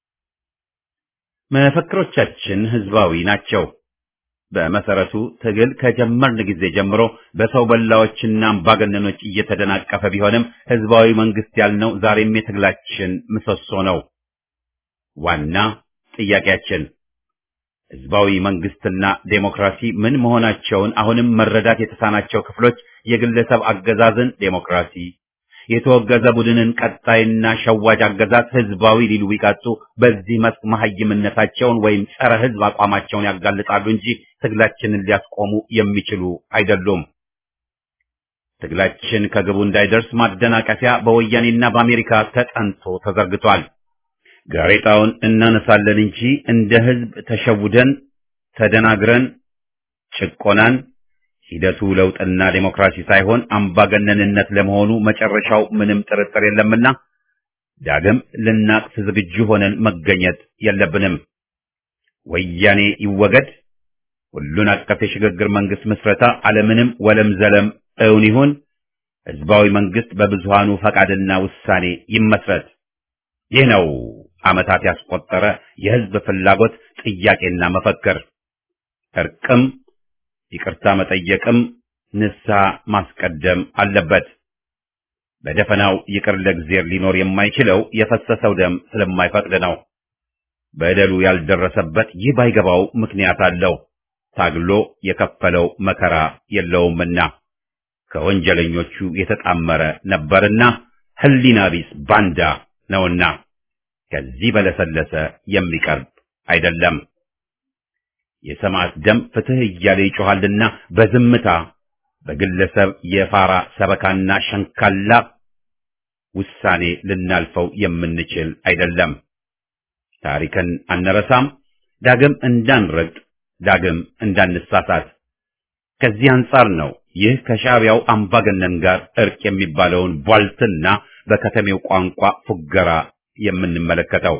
መፈክሮቻችን ህዝባዊ ናቸው። በመሰረቱ ትግል ከጀመርን ጊዜ ጀምሮ በሰው በላዎችና አምባገነኖች እየተደናቀፈ ቢሆንም ህዝባዊ መንግስት ያልነው ዛሬም የትግላችን ምሰሶ ነው። ዋና ጥያቄያችን ህዝባዊ መንግስትና ዴሞክራሲ ምን መሆናቸውን አሁንም መረዳት የተሳናቸው ክፍሎች የግለሰብ አገዛዝን ዴሞክራሲ፣ የተወገዘ ቡድንን ቀጣይና ሸዋጅ አገዛዝ ህዝባዊ ሊሉ ቢቀጡ በዚህ መስክ መሐይምነታቸውን ወይም ጸረ ህዝብ አቋማቸውን ያጋልጣሉ እንጂ ትግላችንን ሊያስቆሙ የሚችሉ አይደሉም። ትግላችን ከግቡ እንዳይደርስ ማደናቀፊያ በወያኔና በአሜሪካ ተጠንቶ ተዘርግቷል። ጋሬጣውን እናነሳለን እንጂ እንደ ህዝብ ተሸውደን ተደናግረን ጭቆናን ሂደቱ ለውጥና ዴሞክራሲ ሳይሆን አምባገነንነት ለመሆኑ መጨረሻው ምንም ጥርጥር የለምና ዳግም ልናቅፍ ዝግጁ ሆነን መገኘት የለብንም። ወያኔ ይወገድ፣ ሁሉን አቀፍ የሽግግር መንግስት ምስረታ አለምንም ወለም ዘለም እውን ይሁን፣ ህዝባዊ መንግስት በብዙሃኑ ፈቃድና ውሳኔ ይመስረት። ይህ ነው ዓመታት ያስቆጠረ የህዝብ ፍላጎት ጥያቄና መፈክር። እርቅም ይቅርታ መጠየቅም ንስሐ ማስቀደም አለበት። በደፈናው ይቅር ለእግዚአብሔር ሊኖር የማይችለው የፈሰሰው ደም ስለማይፈቅድ ነው። በደሉ ያልደረሰበት ይህ ባይገባው ምክንያት አለው። ታግሎ የከፈለው መከራ የለውምና ከወንጀለኞቹ የተጣመረ ነበርና ህሊና ቢስ ባንዳ ነውና ከዚህ በለሰለሰ የሚቀርብ አይደለም። የሰማዕት ደም ፍትህ እያለ ይጮኻልና በዝምታ በግለሰብ የፋራ ሰበካና ሸንካላ ውሳኔ ልናልፈው የምንችል አይደለም። ታሪክን አንረሳም፣ ዳግም እንዳንረግጥ፣ ዳግም እንዳንሳሳት። ከዚህ አንጻር ነው ይህ ከሻዕቢያው አምባገነን ጋር እርቅ የሚባለውን ቧልትና በከተሜው ቋንቋ ፉገራ የምንመለከተው።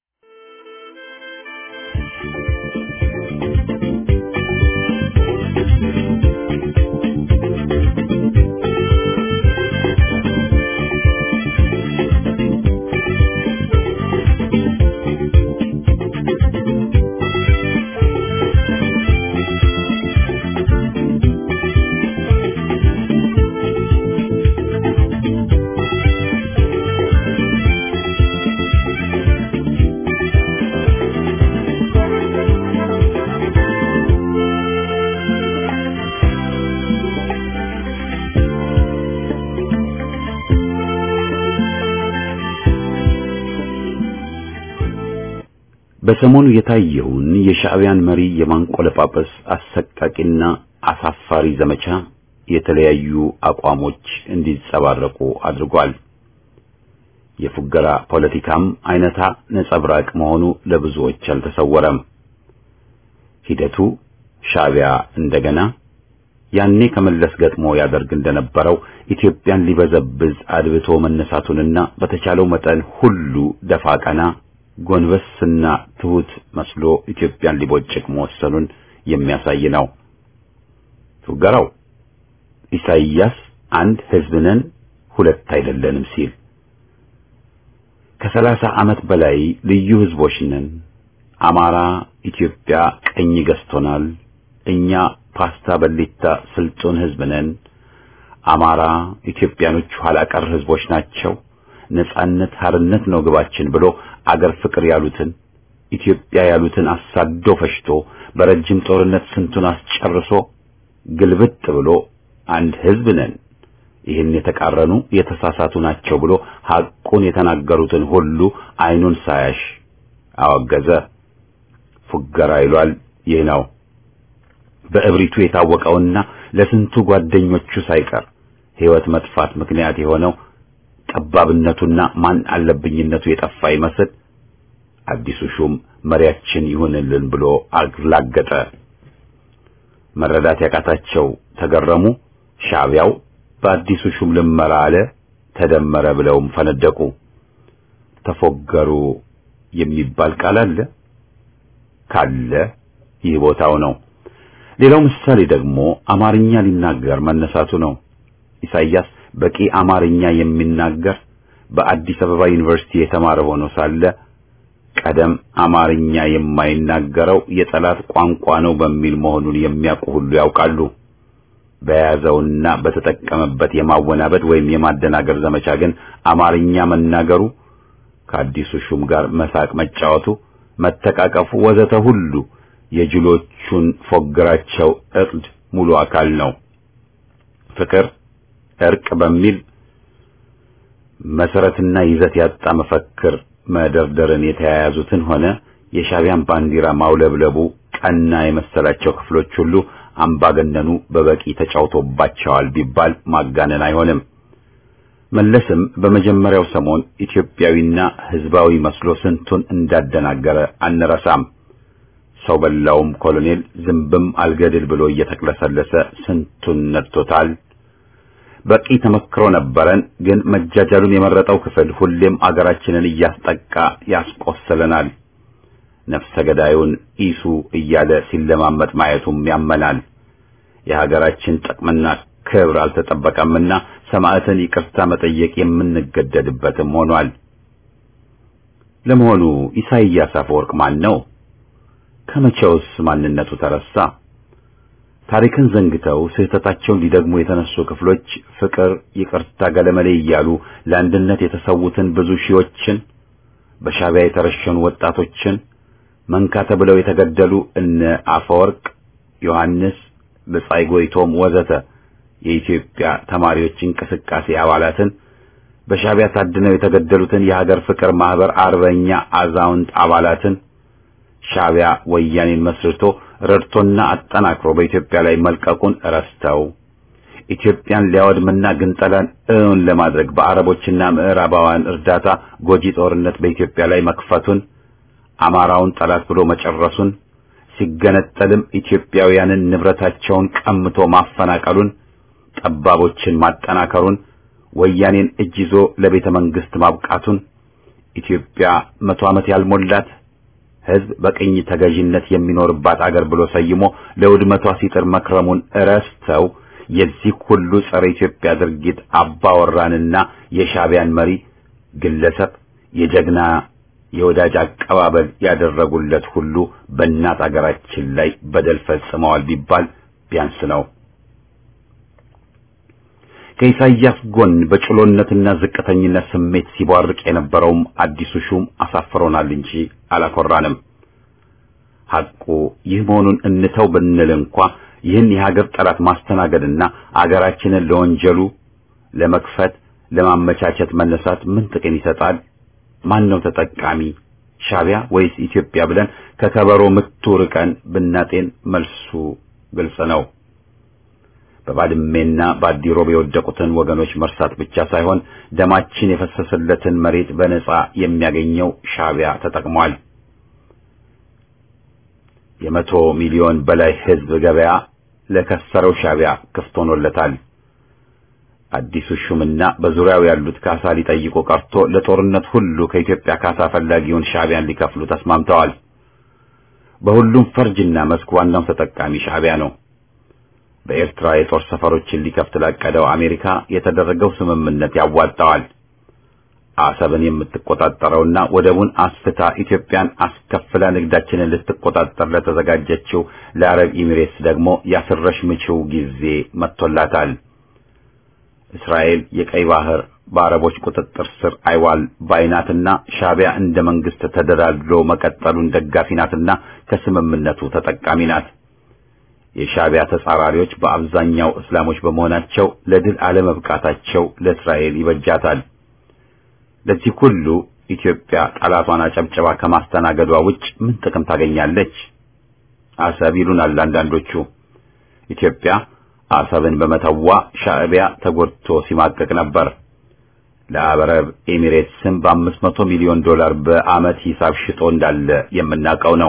በሰሞኑ የታየውን የሻዕቢያን መሪ የማንቆለጳጰስ አሰቃቂና አሳፋሪ ዘመቻ የተለያዩ አቋሞች እንዲንጸባረቁ አድርጓል። የፉገራ ፖለቲካም አይነታ ነጸብራቅ መሆኑ ለብዙዎች አልተሰወረም። ሂደቱ ሻዕቢያ እንደገና ያኔ ከመለስ ገጥሞ ያደርግ እንደነበረው ኢትዮጵያን ሊበዘብዝ አድብቶ መነሳቱንና በተቻለው መጠን ሁሉ ደፋ ቀና ጎንበስና ትሁት መስሎ ኢትዮጵያን ሊቦጭቅ መወሰኑን የሚያሳይ ነው። ፉገራው ኢሳይያስ አንድ ሕዝብ ነን ሁለት አይደለንም ሲል ከሰላሳ ዓመት በላይ ልዩ ሕዝቦች ነን፣ አማራ ኢትዮጵያ ቀኝ ገዝቶናል፣ እኛ ፓስታ በሊታ ስልጡን ሕዝብ ነን፣ አማራ ኢትዮጵያኖች ኋላ ቀር ሕዝቦች ናቸው ነጻነት ሀርነት ነው ግባችን ብሎ አገር ፍቅር ያሉትን ኢትዮጵያ ያሉትን አሳዶ ፈሽቶ በረጅም ጦርነት ስንቱን አስጨርሶ ግልብጥ ብሎ አንድ ሕዝብ ነን፣ ይህን የተቃረኑ የተሳሳቱ ናቸው ብሎ ሐቁን የተናገሩትን ሁሉ አይኑን ሳያሽ አወገዘ። ፉገራ ይሏል። ይህ ነው በእብሪቱ የታወቀውና ለስንቱ ጓደኞቹ ሳይቀር ሕይወት መጥፋት ምክንያት የሆነው ጠባብነቱና ማን አለብኝነቱ የጠፋ ይመስል አዲሱ ሹም መሪያችን ይሁንልን ብሎ አላገጠ። መረዳት ያቃታቸው ተገረሙ። ሻዕቢያው በአዲሱ ሹም ልመራ አለ፣ ተደመረ ብለውም ፈነደቁ። ተፎገሩ የሚባል ቃል አለ ካለ ይህ ቦታው ነው። ሌላው ምሳሌ ደግሞ አማርኛ ሊናገር መነሳቱ ነው። ኢሳይያስ በቂ አማርኛ የሚናገር በአዲስ አበባ ዩኒቨርሲቲ የተማረ ሆኖ ሳለ ቀደም አማርኛ የማይናገረው የጠላት ቋንቋ ነው በሚል መሆኑን የሚያውቁ ሁሉ ያውቃሉ። በያዘውና በተጠቀመበት የማወናበድ ወይም የማደናገር ዘመቻ ግን አማርኛ መናገሩ፣ ከአዲሱ ሹም ጋር መሳቅ መጫወቱ፣ መተቃቀፉ ወዘተ ሁሉ የጅሎቹን ፎግራቸው እቅድ ሙሉ አካል ነው። ፍቅር እርቅ በሚል መሰረትና ይዘት ያጣ መፈክር መደርደርን የተያያዙትን ሆነ የሻዕቢያን ባንዲራ ማውለብለቡ ቀና የመሰላቸው ክፍሎች ሁሉ አምባገነኑ በበቂ ተጫውቶባቸዋል ቢባል ማጋነን አይሆንም። መለስም በመጀመሪያው ሰሞን ኢትዮጵያዊና ሕዝባዊ መስሎ ስንቱን እንዳደናገረ አንረሳም። ሰው በላውም ኮሎኔል ዝንብም አልገድል ብሎ እየተቅለሰለሰ ስንቱን ነድቶታል። በቂ ተመክሮ ነበረን። ግን መጃጃሉን የመረጠው ክፍል ሁሌም አገራችንን እያስጠቃ ያስቆስለናል። ነፍሰ ገዳዩን ኢሱ እያለ ሲለማመጥ ማየቱም ያመናል። የሀገራችን ጥቅምና ክብር አልተጠበቀምና ሰማዕትን ይቅርታ መጠየቅ የምንገደድበትም ሆኗል። ለመሆኑ ኢሳይያስ አፈወርቅ ማን ነው? ከመቼውስ ማንነቱ ተረሳ? ታሪክን ዘንግተው ስህተታቸውን ሊደግሙ የተነሱ ክፍሎች ፍቅር፣ ይቅርታ፣ ገለመሌ እያሉ ለአንድነት የተሰዉትን ብዙ ሺዎችን በሻዕቢያ የተረሸኑ ወጣቶችን መንካ ተብለው የተገደሉ እነ አፈወርቅ ዮሐንስ፣ ብጻይ ጎይቶም ወዘተ የኢትዮጵያ ተማሪዎች እንቅስቃሴ አባላትን በሻዕቢያ ታድነው የተገደሉትን የሀገር ፍቅር ማህበር አርበኛ አዛውንት አባላትን ሻዕቢያ ወያኔን መስርቶ ረድቶና አጠናክሮ በኢትዮጵያ ላይ መልቀቁን ረስተው ኢትዮጵያን ሊያወድምና ግንጠላን እውን ለማድረግ በአረቦችና ምዕራባውያን እርዳታ ጎጂ ጦርነት በኢትዮጵያ ላይ መክፈቱን አማራውን ጠላት ብሎ መጨረሱን ሲገነጠልም ኢትዮጵያውያንን ንብረታቸውን ቀምቶ ማፈናቀሉን ጠባቦችን ማጠናከሩን ወያኔን እጅ ይዞ ለቤተ መንግስት ማብቃቱን ኢትዮጵያ መቶ ዓመት ያልሞላት ሕዝብ በቅኝ ተገዥነት የሚኖርባት አገር ብሎ ሰይሞ ለውድመቷ ሲጥር መክረሙን እረስተው የዚህ ሁሉ ጸረ ኢትዮጵያ ድርጊት አባወራንና የሻዕቢያን መሪ ግለሰብ የጀግና የወዳጅ አቀባበል ያደረጉለት ሁሉ በእናት አገራችን ላይ በደል ፈጽመዋል ቢባል ቢያንስ ነው። ከኢሳይያስ ጎን በጭሎነትና ዝቅተኝነት ስሜት ሲቧርቅ የነበረውም አዲሱ ሹም አሳፍሮናል እንጂ አላኮራንም። ሐቁ ይህ መሆኑን እንተው ብንል እንኳ ይህን የሀገር ጠላት ማስተናገድና አገራችንን ለወንጀሉ ለመክፈት ለማመቻቸት መነሳት ምን ጥቅም ይሰጣል? ማን ነው ተጠቃሚ? ሻዕቢያ ወይስ ኢትዮጵያ ብለን ከከበሮ ምቱ ርቀን ብናጤን መልሱ ግልጽ ነው። በባድሜና በአዲሮብ የወደቁትን ወገኖች መርሳት ብቻ ሳይሆን ደማችን የፈሰሰለትን መሬት በነጻ የሚያገኘው ሻዕቢያ ተጠቅሟል። የመቶ ሚሊዮን በላይ ሕዝብ ገበያ ለከሰረው ሻዕቢያ ክፍት ሆኖለታል። አዲሱ ሹምና በዙሪያው ያሉት ካሳ ሊጠይቁ ቀርቶ ለጦርነት ሁሉ ከኢትዮጵያ ካሳ ፈላጊውን ሻዕቢያን ሊከፍሉ ተስማምተዋል። በሁሉም ፈርጅና መስክ ዋናው ተጠቃሚ ሻዕቢያ ነው። በኤርትራ የጦር ሰፈሮችን ሊከፍት ላቀደው አሜሪካ የተደረገው ስምምነት ያዋጣዋል። አሰብን የምትቆጣጠረውና ወደቡን አስፍታ ኢትዮጵያን አስከፍላ ንግዳችንን ልትቆጣጠር ለተዘጋጀችው ለአረብ ኤሚሬትስ ደግሞ ያስረሽ ምችው ጊዜ መጥቶላታል። እስራኤል የቀይ ባህር በአረቦች ቁጥጥር ስር አይዋል ባይናትና ሻዕቢያ እንደ መንግስት ተደላድሎ መቀጠሉን ደጋፊ ናትና ከስምምነቱ ተጠቃሚ ናት። የሻዕቢያ ተጻራሪዎች በአብዛኛው እስላሞች በመሆናቸው ለድል አለመብቃታቸው ለእስራኤል ይበጃታል። ለዚህ ሁሉ ኢትዮጵያ ጠላቷን አጨብጨባ ከማስተናገዷ ውጭ ምን ጥቅም ታገኛለች? አሰብ ይሉናል አንዳንዶቹ። ኢትዮጵያ አሰብን በመተዋ ሻዕቢያ ተጎድቶ ሲማቀቅ ነበር። ለአረብ ኤሚሬትስም በአምስት መቶ ሚሊዮን ዶላር በዓመት ሂሳብ ሽጦ እንዳለ የምናውቀው ነው።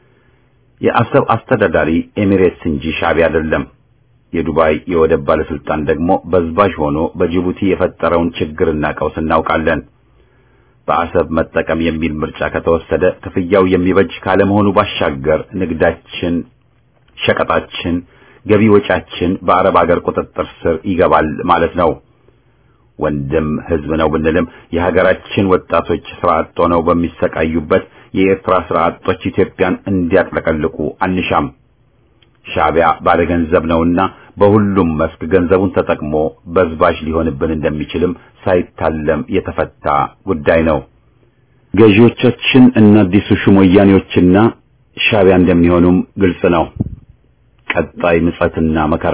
የአሰብ አስተዳዳሪ ኤሚሬትስ እንጂ ሻዕቢያ አይደለም። የዱባይ የወደብ ባለስልጣን ደግሞ በዝባዥ ሆኖ በጅቡቲ የፈጠረውን ችግርና ቀውስ እናውቃለን። በአሰብ መጠቀም የሚል ምርጫ ከተወሰደ ክፍያው የሚበጅ ካለመሆኑ ባሻገር ንግዳችን፣ ሸቀጣችን፣ ገቢ ወጫችን በአረብ አገር ቁጥጥር ስር ይገባል ማለት ነው። ወንድም ህዝብ ነው ብንልም የሀገራችን ወጣቶች ስራ አጥ ሆነው በሚሰቃዩበት የኤርትራ ስራ አጦች ኢትዮጵያን እንዲያጥለቀልቁ አንሻም። ሻዕቢያ ባለገንዘብ ነውና በሁሉም መስክ ገንዘቡን ተጠቅሞ በዝባዥ ሊሆንብን እንደሚችልም ሳይታለም የተፈታ ጉዳይ ነው። ገዢዎቻችን እና አዲሱ ሹም ወያኔዎችና ሻዕቢያ እንደሚሆኑም ግልጽ ነው። ቀጣይ ምጸትና መከራ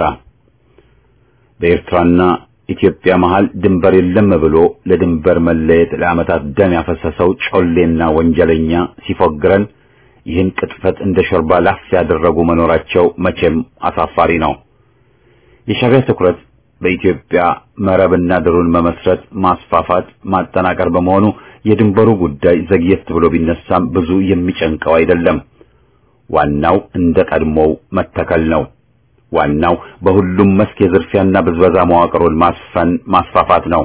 በኤርትራና ኢትዮጵያ መሃል ድንበር የለም ብሎ ለድንበር መለየት ለዓመታት ደም ያፈሰሰው ጮሌና ወንጀለኛ ሲፎግረን ይህን ቅጥፈት እንደ ሾርባ ላፍ ያደረጉ መኖራቸው መቼም አሳፋሪ ነው። የሻዕቢያ ትኩረት በኢትዮጵያ መረብና ድሩን መመስረት፣ ማስፋፋት፣ ማጠናቀር በመሆኑ የድንበሩ ጉዳይ ዘግየት ብሎ ቢነሳም ብዙ የሚጨንቀው አይደለም። ዋናው እንደ ቀድሞው መተከል ነው። ዋናው በሁሉም መስክ የዝርፊያና ብዝበዛ መዋቅሩን ማስፈን ማስፋፋት ነው።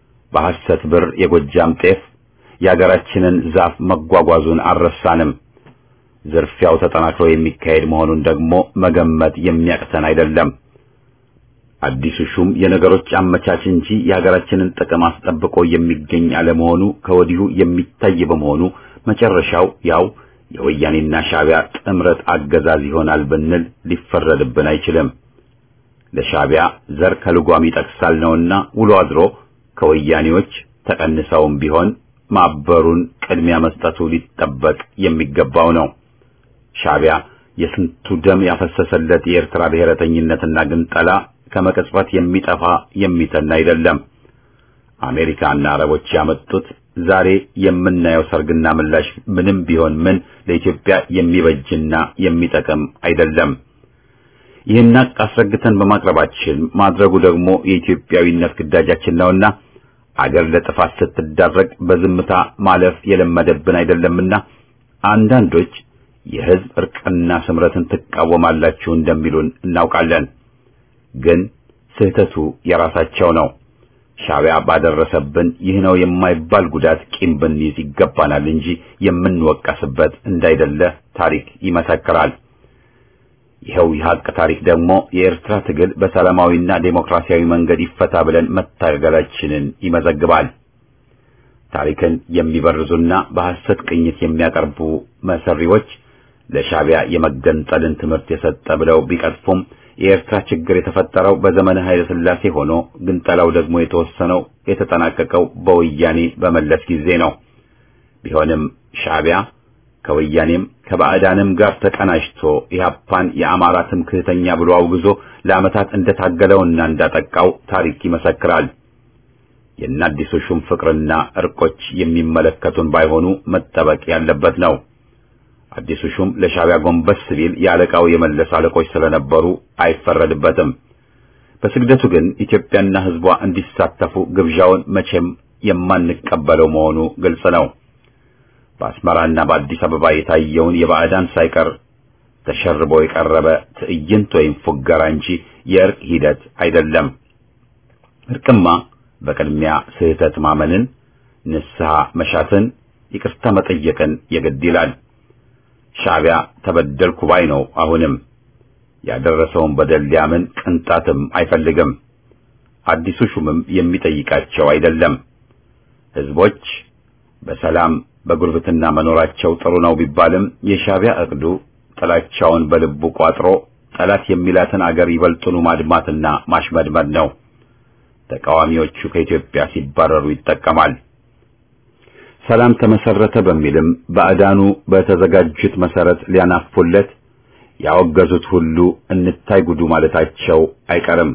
በሐሰት ብር የጎጃም ጤፍ የአገራችንን ዛፍ መጓጓዙን አልረሳንም። ዝርፊያው ተጠናክሮ የሚካሄድ መሆኑን ደግሞ መገመት የሚያቅተን አይደለም። አዲሱ ሹም የነገሮች አመቻች እንጂ የሀገራችንን ጥቅም አስጠብቆ የሚገኝ አለመሆኑ ከወዲሁ የሚታይ በመሆኑ መጨረሻው ያው የወያኔና ሻዕቢያ ጥምረት አገዛዝ ይሆናል ብንል ሊፈረድብን አይችልም። ለሻዕቢያ ዘር ከልጓም ይጠቅሳል ነውና ውሎ አድሮ ከወያኔዎች ተቀንሰውም ቢሆን ማበሩን ቅድሚያ መስጠቱ ሊጠበቅ የሚገባው ነው። ሻዕቢያ የስንቱ ደም ያፈሰሰለት የኤርትራ ብሔረተኝነትና ግንጠላ ከመቀጽበት የሚጠፋ የሚተን አይደለም። አሜሪካና አረቦች ያመጡት ዛሬ የምናየው ሰርግና ምላሽ ምንም ቢሆን ምን ለኢትዮጵያ የሚበጅና የሚጠቅም አይደለም። ይህን አስረግተን በማቅረባችን ማድረጉ ደግሞ የኢትዮጵያዊነት ግዳጃችን ነውና አገር ለጥፋት ስትዳረግ በዝምታ ማለፍ የለመደብን አይደለምና አንዳንዶች የሕዝብ እርቅና ስምረትን ትቃወማላችሁ እንደሚሉን እናውቃለን። ግን ስህተቱ የራሳቸው ነው። ሻዕቢያ ባደረሰብን ይህ ነው የማይባል ጉዳት ቂም ብንይዝ ይገባናል እንጂ የምንወቀስበት እንዳይደለ ታሪክ ይመሰክራል። ይኸው የሀቅ ታሪክ ደግሞ የኤርትራ ትግል በሰላማዊና ዴሞክራሲያዊ መንገድ ይፈታ ብለን መታገላችንን ይመዘግባል። ታሪክን የሚበርዙና በሐሰት ቅኝት የሚያቀርቡ መሰሪዎች ለሻዕቢያ የመገንጠልን ትምህርት የሰጠ ብለው ቢቀጥፉም የኤርትራ ችግር የተፈጠረው በዘመነ ኃይለ ሥላሴ ሆኖ ግንጠላው ደግሞ የተወሰነው የተጠናቀቀው በወያኔ በመለስ ጊዜ ነው። ቢሆንም ሻዕቢያ ከወያኔም ከባዕዳንም ጋር ተቀናጅቶ ኢህአፓን የአማራ ትምክህተኛ ብሎ አውግዞ ለዓመታት እንደታገለውና እንዳጠቃው ታሪክ ይመሰክራል። የእነ አዲሱ ሹም ፍቅርና እርቆች የሚመለከቱን ባይሆኑ መጠበቅ ያለበት ነው። አዲሱ ሹም ለሻዕቢያ ጎንበስ ሲል የአለቃው የመለስ አለቆች ስለነበሩ አይፈረድበትም። በስግደቱ ግን ኢትዮጵያና ሕዝቧ እንዲሳተፉ ግብዣውን መቼም የማንቀበለው መሆኑ ግልጽ ነው። በአስመራና በአዲስ አበባ የታየውን የባዕዳን ሳይቀር ተሸርቦ የቀረበ ትዕይንት ወይም ፉገራ እንጂ የእርቅ ሂደት አይደለም። እርቅማ በቅድሚያ ስህተት ማመንን፣ ንስሐ መሻትን፣ ይቅርታ መጠየቅን የግድ ይላል። ሻዕቢያ ተበደልኩ ባይ ነው። አሁንም ያደረሰውን በደል ሊያምን ቅንጣትም አይፈልግም። አዲሱ ሹምም የሚጠይቃቸው አይደለም። ሕዝቦች በሰላም በጉርብትና መኖራቸው ጥሩ ነው ቢባልም የሻዕቢያ እቅዱ ጥላቻውን በልቡ ቋጥሮ ጠላት የሚላትን አገር ይበልጡኑ ማድማትና ማሽመድመድ ነው። ተቃዋሚዎቹ ከኢትዮጵያ ሲባረሩ ይጠቀማል። ሰላም ተመሰረተ በሚልም ባዕዳኑ በተዘጋጁት መሰረት ሊያናፉለት ያወገዙት ሁሉ እንታይ ጉዱ ማለታቸው አይቀርም።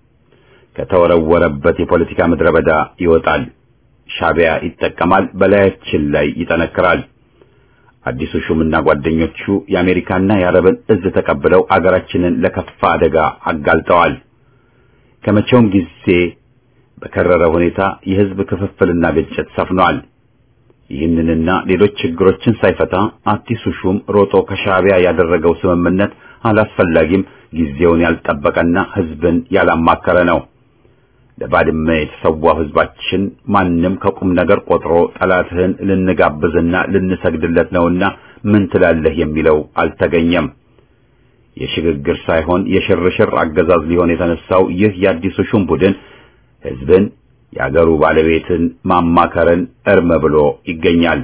ከተወረወረበት የፖለቲካ ምድረ በዳ ይወጣል። ሻዕቢያ ይጠቀማል፣ በላያችን ላይ ይጠነክራል። አዲሱ ሹምና ጓደኞቹ የአሜሪካና የአረብን እዝ ተቀብለው አገራችንን ለከፋ አደጋ አጋልጠዋል። ከመቼውም ጊዜ በከረረ ሁኔታ የሕዝብ ክፍፍልና ግጭት ሰፍኗል። ይህንንና ሌሎች ችግሮችን ሳይፈታ አዲሱ ሹም ሮጦ ከሻዕቢያ ያደረገው ስምምነት አላስፈላጊም፣ ጊዜውን ያልጠበቀና ሕዝብን ያላማከረ ነው። ለባድመ የተሰዋው ሕዝባችን ማንም ከቁም ነገር ቆጥሮ ጠላትህን ልንጋብዝና ልንሰግድለት ነውና ምን ትላለህ የሚለው አልተገኘም። የሽግግር ሳይሆን የሽርሽር አገዛዝ ሊሆን የተነሳው ይህ የአዲሱ ሹም ቡድን ሕዝብን የአገሩ ባለቤትን ማማከርን እርም ብሎ ይገኛል።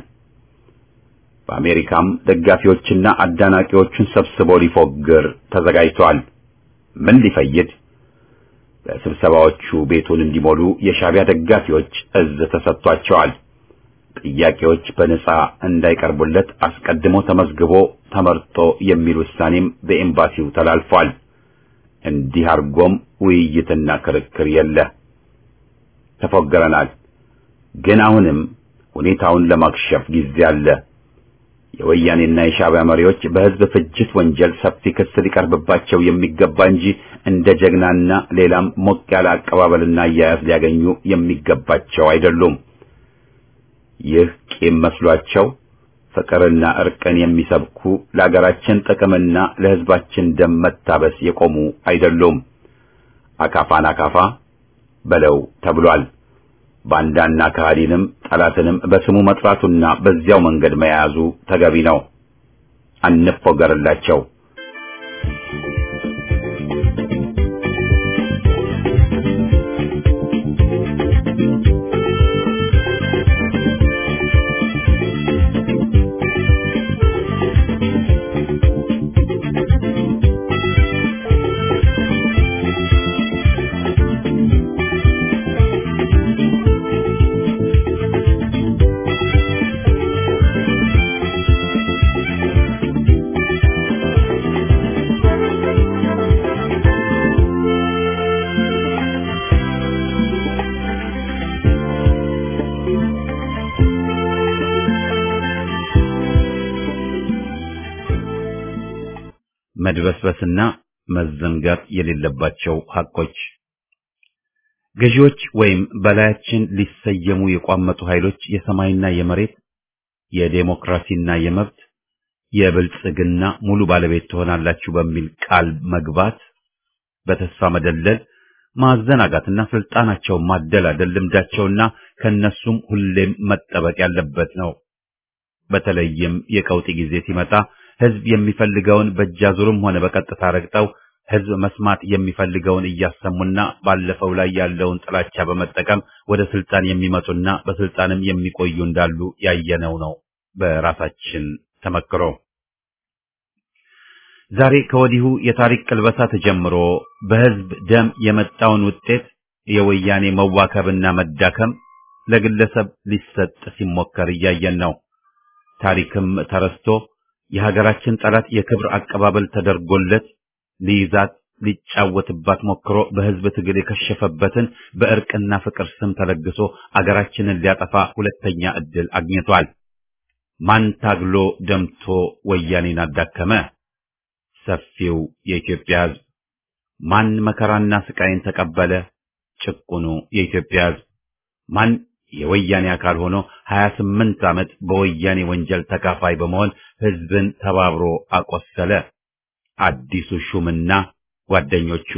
በአሜሪካም ደጋፊዎችና አዳናቂዎቹን ሰብስቦ ሊፎግር ተዘጋጅቷል። ምን ሊፈይድ? በስብሰባዎቹ ቤቱን እንዲሞሉ የሻዕቢያ ደጋፊዎች እዝ ተሰጥቷቸዋል። ጥያቄዎች በነጻ እንዳይቀርቡለት አስቀድሞ ተመዝግቦ ተመርጦ የሚል ውሳኔም በኤምባሲው ተላልፏል። እንዲህ አድርጎም ውይይትና ክርክር የለ። ተፎገረናል። ግን አሁንም ሁኔታውን ለማክሸፍ ጊዜ አለ። የወያኔና የሻዕቢያ መሪዎች በሕዝብ ፍጅት ወንጀል ሰፊ ክስ ሊቀርብባቸው የሚገባ እንጂ እንደ ጀግናና ሌላም ሞቅ ያለ አቀባበልና አያያዝ ሊያገኙ የሚገባቸው አይደሉም። ይህ ቂም መስሏቸው ፍቅርና እርቅን የሚሰብኩ ለአገራችን ጥቅምና ለሕዝባችን ደም መታበስ የቆሙ አይደሉም። አካፋን አካፋ በለው ተብሏል። ባንዳና ከሃዲንም ጠላትንም በስሙ መጥራቱና በዚያው መንገድ መያዙ ተገቢ ነው። አንፎገርላቸው። መድበስበስና መዘንጋት የሌለባቸው ሐቆች ገዢዎች ወይም በላያችን ሊሰየሙ የቋመጡ ኃይሎች የሰማይና የመሬት የዴሞክራሲና የመብት የብልጽግና ሙሉ ባለቤት ትሆናላችሁ በሚል ቃል መግባት በተስፋ መደለል ማዘናጋትና ስልጣናቸውን ማደላደል ልምዳቸውና ከነሱም ሁሌም መጠበቅ ያለበት ነው። በተለይም የቀውጢ ጊዜ ሲመጣ ህዝብ የሚፈልገውን በእጃዙርም ሆነ በቀጥታ ረግጠው ህዝብ መስማት የሚፈልገውን እያሰሙና ባለፈው ላይ ያለውን ጥላቻ በመጠቀም ወደ ስልጣን የሚመጡና በስልጣንም የሚቆዩ እንዳሉ ያየነው ነው በራሳችን ተመክሮ። ዛሬ ከወዲሁ የታሪክ ቅልበሳ ተጀምሮ በህዝብ ደም የመጣውን ውጤት የወያኔ መዋከብና መዳከም ለግለሰብ ሊሰጥ ሲሞከር እያየን ነው። ታሪክም ተረስቶ የሀገራችን ጠላት የክብር አቀባበል ተደርጎለት ሊይዛት ሊጫወትባት ሞክሮ በህዝብ ትግል የከሸፈበትን በእርቅና ፍቅር ስም ተለግሶ አገራችንን ሊያጠፋ ሁለተኛ ዕድል አግኝቷል። ማን ታግሎ ደምቶ ወያኔን አዳከመ? ሰፊው የኢትዮጵያ ህዝብ። ማን መከራና ስቃይን ተቀበለ? ጭቁኑ የኢትዮጵያ ህዝብ። ማን የወያኔ አካል ሆኖ 28 ዓመት በወያኔ ወንጀል ተካፋይ በመሆን ህዝብን ተባብሮ አቆሰለ? አዲሱ ሹምና ጓደኞቹ።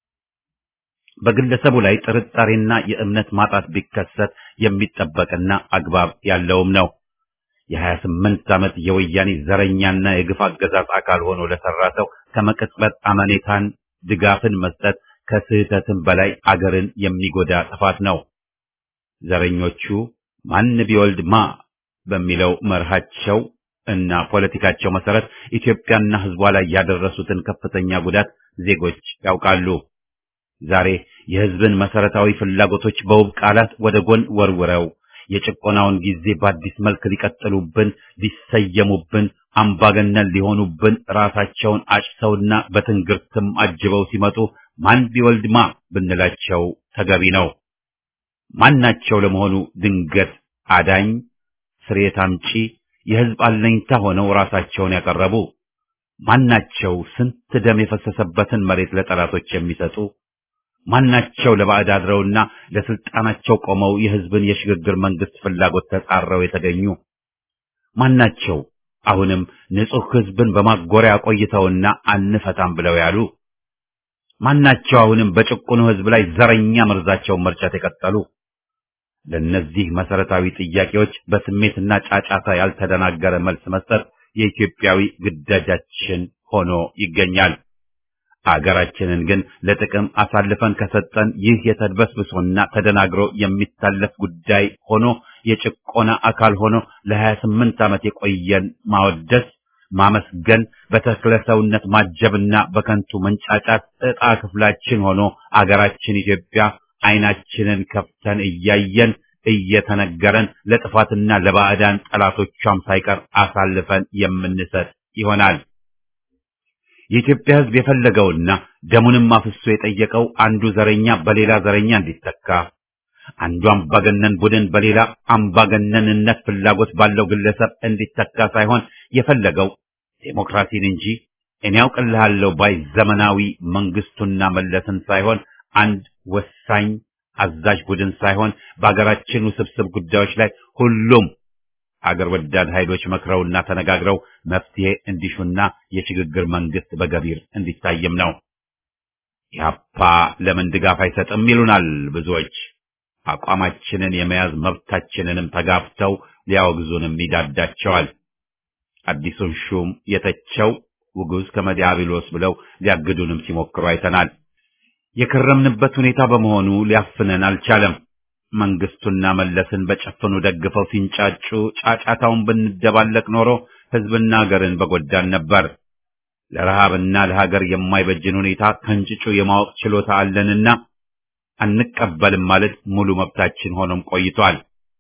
በግለሰቡ ላይ ጥርጣሬና የእምነት ማጣት ቢከሰት የሚጠበቅና አግባብ ያለውም ነው። የ28 ዓመት የወያኔ ዘረኛና የግፍ አገዛዝ አካል ሆኖ ለሰራ ሰው ከመቅጽበት አመኔታን ድጋፍን መስጠት ከስህተትም በላይ አገርን የሚጎዳ ጥፋት ነው። ዘረኞቹ ማን ቢወልድ ማ በሚለው መርሃቸው እና ፖለቲካቸው መሰረት ኢትዮጵያና ህዝቧ ላይ ያደረሱትን ከፍተኛ ጉዳት ዜጎች ያውቃሉ። ዛሬ የህዝብን መሰረታዊ ፍላጎቶች በውብ ቃላት ወደ ጎን ወርውረው የጭቆናውን ጊዜ በአዲስ መልክ ሊቀጥሉብን፣ ሊሰየሙብን፣ አምባገነን ሊሆኑብን ራሳቸውን አጭተውና በትንግርትም አጅበው ሲመጡ ማን ቢወልድ ማ ብንላቸው ተገቢ ነው። ማናቸው ለመሆኑ ድንገት አዳኝ ስሬት አምጪ የህዝብ አለኝታ ሆነው ራሳቸውን ያቀረቡ ማናቸው? ስንት ደም የፈሰሰበትን መሬት ለጠላቶች የሚሰጡ ማናቸው? ለባዕድ አድረውና ለስልጣናቸው ቆመው የህዝብን የሽግግር መንግስት ፍላጎት ተጻረው የተገኙ ማናቸው? አሁንም ንጹህ ህዝብን በማጎሪያ ቆይተውና አንፈታም ብለው ያሉ ማናቸው? አሁንም በጭቁኑ ህዝብ ላይ ዘረኛ መርዛቸውን መርጨት የቀጠሉ ለነዚህ መሰረታዊ ጥያቄዎች በስሜትና ጫጫታ ያልተደናገረ መልስ መስጠት የኢትዮጵያዊ ግዳጃችን ሆኖ ይገኛል። አገራችንን ግን ለጥቅም አሳልፈን ከሰጠን ይህ የተድበስብሶና ተደናግሮ የሚታለፍ ጉዳይ ሆኖ የጭቆና አካል ሆኖ ለ28 ዓመት የቆየን ማወደስ፣ ማመስገን፣ በተክለ ሰውነት ማጀብና በከንቱ መንጫጫት ዕጣ ክፍላችን ሆኖ አገራችን ኢትዮጵያ አይናችንን ከፍተን እያየን እየተነገረን ለጥፋትና ለባዕዳን ጠላቶቿም ሳይቀር አሳልፈን የምንሰጥ ይሆናል። የኢትዮጵያ ሕዝብ የፈለገውና ደሙንም አፍሶ የጠየቀው አንዱ ዘረኛ በሌላ ዘረኛ እንዲተካ፣ አንዱ አምባገነን ቡድን በሌላ አምባገነንነት ፍላጎት ባለው ግለሰብ እንዲተካ ሳይሆን የፈለገው ዴሞክራሲን እንጂ እኔ ያውቅልሃለሁ ባይ ዘመናዊ መንግስቱና መለስን ሳይሆን አንድ ወሳኝ አዛዥ ቡድን ሳይሆን በአገራችን ውስብስብ ጉዳዮች ላይ ሁሉም አገር ወዳድ ኃይሎች መክረውና ተነጋግረው መፍትሄ እንዲሹና የሽግግር መንግስት በገቢር እንዲታይም ነው። ኢህአፓ ለምን ድጋፍ አይሰጥም ይሉናል ብዙዎች። አቋማችንን የመያዝ መብታችንንም ተጋፍተው ሊያወግዙንም ይዳዳቸዋል። አዲሱን ሹም የተቸው ውጉዝ ከመዲያብሎስ ብለው ሊያግዱንም ሲሞክሩ አይተናል። የከረምንበት ሁኔታ በመሆኑ ሊያፍነን አልቻለም። መንግስቱና መለስን በጨፈኑ ደግፈው ሲንጫጩ ጫጫታውን ብንደባለቅ ኖሮ ህዝብና ሀገርን በጎዳን ነበር። ለረሃብና ለሀገር የማይበጅን ሁኔታ ከንጭጩ የማወቅ ችሎታ አለንና አንቀበልም ማለት ሙሉ መብታችን ሆኖም ቆይቷል።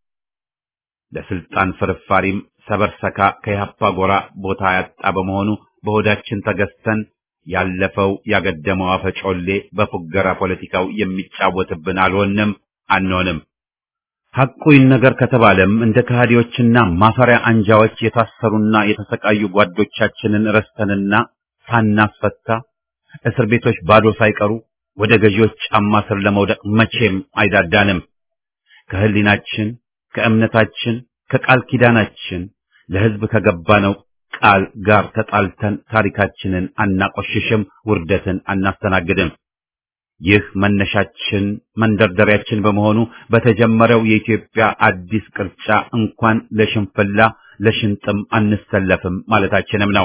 ለስልጣን ፍርፋሪም ሰበርሰካ ከያፓ ጎራ ቦታ ያጣ በመሆኑ በሆዳችን ተገዝተን ያለፈው ያገደመው አፈጮሌ በፉገራ ፖለቲካው የሚጫወትብን አልሆንም አንሆንም። ሐቁ ይነገር ከተባለም እንደ ከሃዲዎችና ማፈሪያ አንጃዎች የታሰሩና የተሰቃዩ ጓዶቻችንን ረስተንና ሳናስፈታ እስር ቤቶች ባዶ ሳይቀሩ ወደ ገዢዎች ጫማ ስር ለመውደቅ መቼም አይዳዳንም። ከህሊናችን፣ ከእምነታችን፣ ከቃል ኪዳናችን ለህዝብ ከገባነው ቃል ጋር ተጣልተን ታሪካችንን አናቆሽሽም፣ ውርደትን አናስተናግድም። ይህ መነሻችን መንደርደሪያችን በመሆኑ በተጀመረው የኢትዮጵያ አዲስ ቅርጫ እንኳን ለሽንፍላ ለሽንጥም አንሰለፍም ማለታችንም ነው።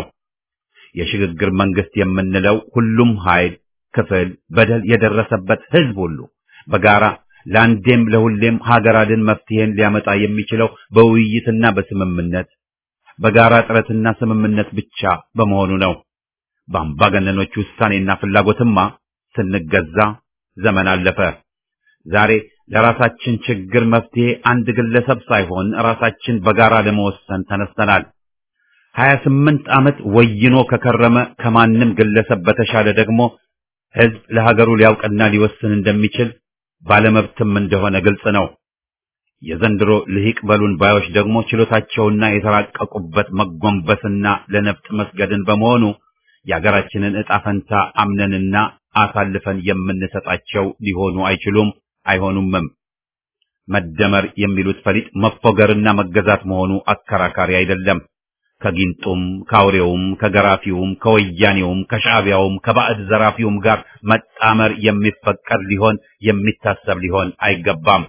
የሽግግር መንግስት የምንለው ሁሉም ኃይል፣ ክፍል፣ በደል የደረሰበት ህዝብ ሁሉ በጋራ ለአንዴም ለሁሌም ሀገር አድን መፍትሄን ሊያመጣ የሚችለው በውይይትና በስምምነት በጋራ ጥረትና ስምምነት ብቻ በመሆኑ ነው። በአምባገነኖች ውሳኔና ፍላጎትማ ስንገዛ ዘመን አለፈ። ዛሬ ለራሳችን ችግር መፍትሄ አንድ ግለሰብ ሳይሆን ራሳችን በጋራ ለመወሰን ተነስተናል። ሀያ ስምንት ዓመት ወይኖ ከከረመ ከማንም ግለሰብ በተሻለ ደግሞ ህዝብ ለሀገሩ ሊያውቅና ሊወስን እንደሚችል ባለመብትም እንደሆነ ግልጽ ነው። የዘንድሮ ልሂቅ በሉን ባዮች ደግሞ ችሎታቸውና የተራቀቁበት መጎንበስና ለነፍጥ መስገድን በመሆኑ የሀገራችንን ዕጣ ፈንታ አምነንና አሳልፈን የምንሰጣቸው ሊሆኑ አይችሉም፣ አይሆኑምም። መደመር የሚሉት ፈሊጥ መፎገርና መገዛት መሆኑ አከራካሪ አይደለም። ከጊንጡም ከአውሬውም ከገራፊውም ከወያኔውም ከሻዕቢያውም ከባዕድ ዘራፊውም ጋር መጣመር የሚፈቀድ ሊሆን የሚታሰብ ሊሆን አይገባም።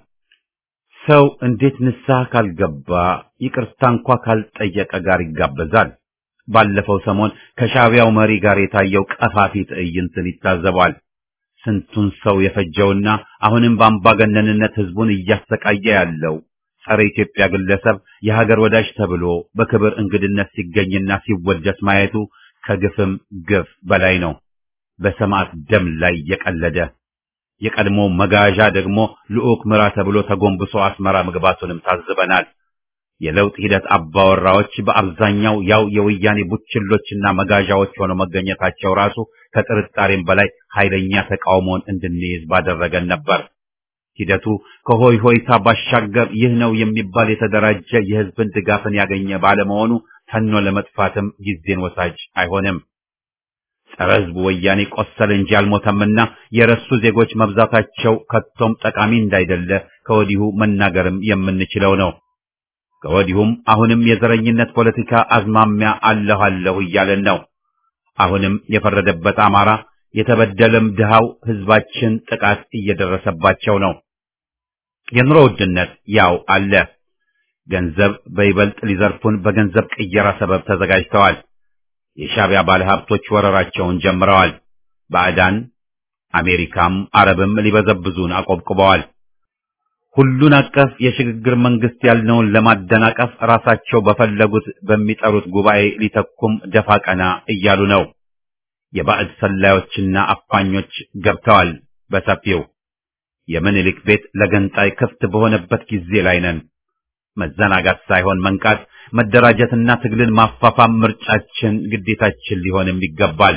ሰው እንዴት ንስሐ ካልገባ ይቅርታ እንኳ ካልጠየቀ ጋር ይጋበዛል? ባለፈው ሰሞን ከሻዕቢያው መሪ ጋር የታየው ቀፋፊ ትዕይንትን ይታዘባል። ስንቱን ሰው የፈጀውና አሁንም በአምባገነንነት ህዝቡን እያሰቃየ ያለው ጸረ ኢትዮጵያ ግለሰብ የሀገር ወዳጅ ተብሎ በክብር እንግድነት ሲገኝና ሲወደስ ማየቱ ከግፍም ግፍ በላይ ነው። በሰማዕት ደም ላይ የቀለደ የቀድሞ መጋዣ ደግሞ ልዑክ ምራ ተብሎ ተጎንብሶ አስመራ መግባቱንም ታዝበናል። የለውጥ ሂደት አባወራዎች በአብዛኛው ያው የወያኔ ቡችሎችና መጋዣዎች ሆነው መገኘታቸው ራሱ ከጥርጣሬም በላይ ኃይለኛ ተቃውሞን እንድንይዝ ባደረገን ነበር። ሂደቱ ከሆይ ሆይታ ባሻገር ይህ ነው የሚባል የተደራጀ የህዝብን ድጋፍን ያገኘ ባለመሆኑ ተኖ ለመጥፋትም ጊዜን ወሳጅ አይሆንም። ጸረ ህዝቡ ወያኔ ቆሰለ እንጂ አልሞተምና የረሱ ዜጎች መብዛታቸው ከቶም ጠቃሚ እንዳይደለ ከወዲሁ መናገርም የምንችለው ነው። ከወዲሁም አሁንም የዘረኝነት ፖለቲካ አዝማሚያ አለሁ አለሁ እያለን ነው። አሁንም የፈረደበት አማራ የተበደለም ድሃው ህዝባችን ጥቃት እየደረሰባቸው ነው። የኑሮ ውድነት ያው አለ። ገንዘብ በይበልጥ ሊዘርፉን በገንዘብ ቅየራ ሰበብ ተዘጋጅተዋል። የሻዕቢያ ባለሀብቶች ወረራቸውን ጀምረዋል። ባዕዳን አሜሪካም አረብም ሊበዘብዙን አቆብቁበዋል። ሁሉን አቀፍ የሽግግር መንግስት ያልነውን ለማደናቀፍ ራሳቸው በፈለጉት በሚጠሩት ጉባኤ ሊተኩም ደፋ ቀና እያሉ ነው። የባዕድ ሰላዮችና አፋኞች ገብተዋል በሰፊው። የምኒልክ ቤት ለገንጣይ ክፍት በሆነበት ጊዜ ላይ ነን። መዘናጋት ሳይሆን መንቃት፣ መደራጀትና ትግልን ማፋፋም ምርጫችን፣ ግዴታችን ሊሆንም ይገባል።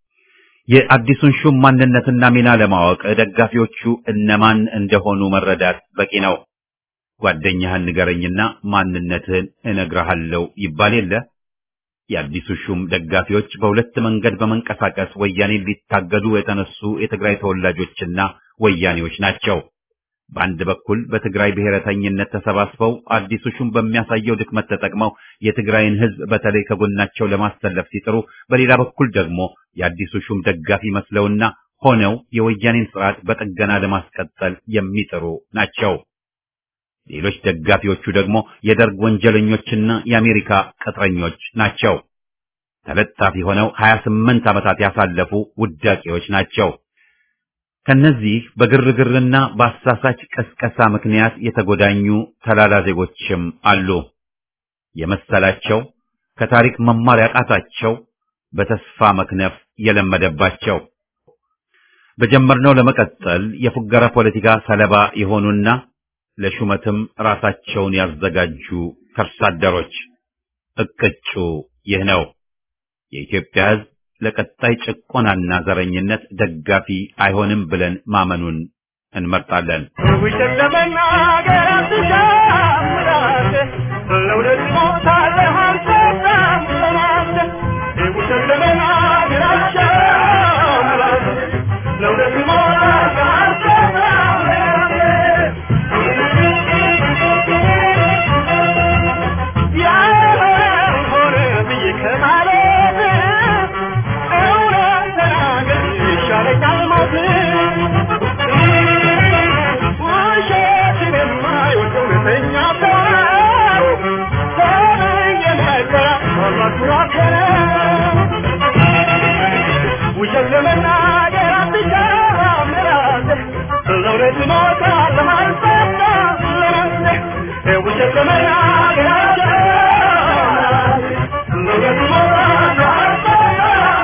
የአዲሱን ሹም ማንነትና ሚና ለማወቅ ደጋፊዎቹ እነማን እንደሆኑ መረዳት በቂ ነው። ጓደኛህን ንገረኝና ማንነትህን እነግርሃለሁ ይባል የለ። የአዲሱ ሹም ደጋፊዎች በሁለት መንገድ በመንቀሳቀስ ወያኔን ሊታገዱ የተነሱ የትግራይ ተወላጆችና ወያኔዎች ናቸው። በአንድ በኩል በትግራይ ብሔረተኝነት ተሰባስበው አዲሱ ሹም በሚያሳየው ድክመት ተጠቅመው የትግራይን ሕዝብ በተለይ ከጎናቸው ለማሰለፍ ሲጥሩ፣ በሌላ በኩል ደግሞ የአዲሱ ሹም ደጋፊ መስለውና ሆነው የወያኔን ስርዓት በጥገና ለማስቀጠል የሚጥሩ ናቸው። ሌሎች ደጋፊዎቹ ደግሞ የደርግ ወንጀለኞችና የአሜሪካ ቅጥረኞች ናቸው። ተለጣፊ ሆነው 28 ዓመታት ያሳለፉ ውዳቂዎች ናቸው። ከነዚህ በግርግርና በአሳሳች ቀስቀሳ ምክንያት የተጎዳኙ ተላላ ዜጎችም አሉ። የመሰላቸው ከታሪክ መማር ያቃታቸው በተስፋ መክነፍ የለመደባቸው በጀመርነው ለመቀጠል የፉገራ ፖለቲካ ሰለባ የሆኑና ለሹመትም ራሳቸውን ያዘጋጁ ከርሳደሮች እቅጩ ይህ ነው። የኢትዮጵያ ሕዝብ ለቀጣይ ጭቆናና ዘረኝነት ደጋፊ አይሆንም ብለን ማመኑን እንመርጣለን። ውሸት ለመናገር አትሻምራት፣ ለእውነት ሞታለህ አልሰጣም ለማለት። ውሸት ለመናገር አትሻምራት፣ ለእውነት ሞታለህ አልሰጣም ለማለት። ያልሆነ ብዬ ከማለት እውነት ተናገር ይሻለኛል ሞት። ውሸትን የማይወድ እውነተኛ ሰው ተብዬ መከራ ማማክራከረ ውሸት ለመናገር አትሻም ራስህ ለእውነት እሞታለሁ አልሰጣም ለራስህ ውሸት ለመናገር አትሻም ራስህ ለእውነት እሞታለሁ አልሰጣም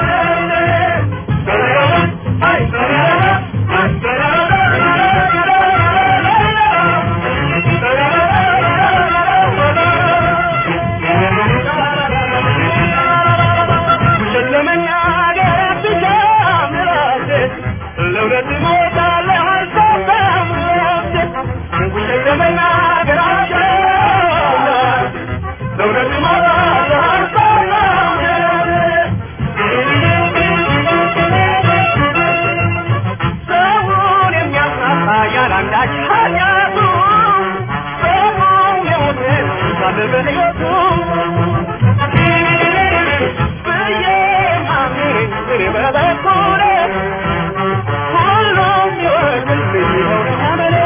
ውሸት ለመናገር አትሻም ራስህ ለእውነት እሞታለሁ አልሰጣም ራስህ ውሸት ለመናገር አትሻም ራስህ ለእውነት እሞታለሁ አልሰጣም ሰውን የሚያሳሳ ያላንዳች ኃጢአቱ ሰውን የሞትን ሳለ በሕይወቱ ብዬ ማምኔን እኔ በበኩሌ ሁሉም ይወቅልኝ ይኸው አመሌ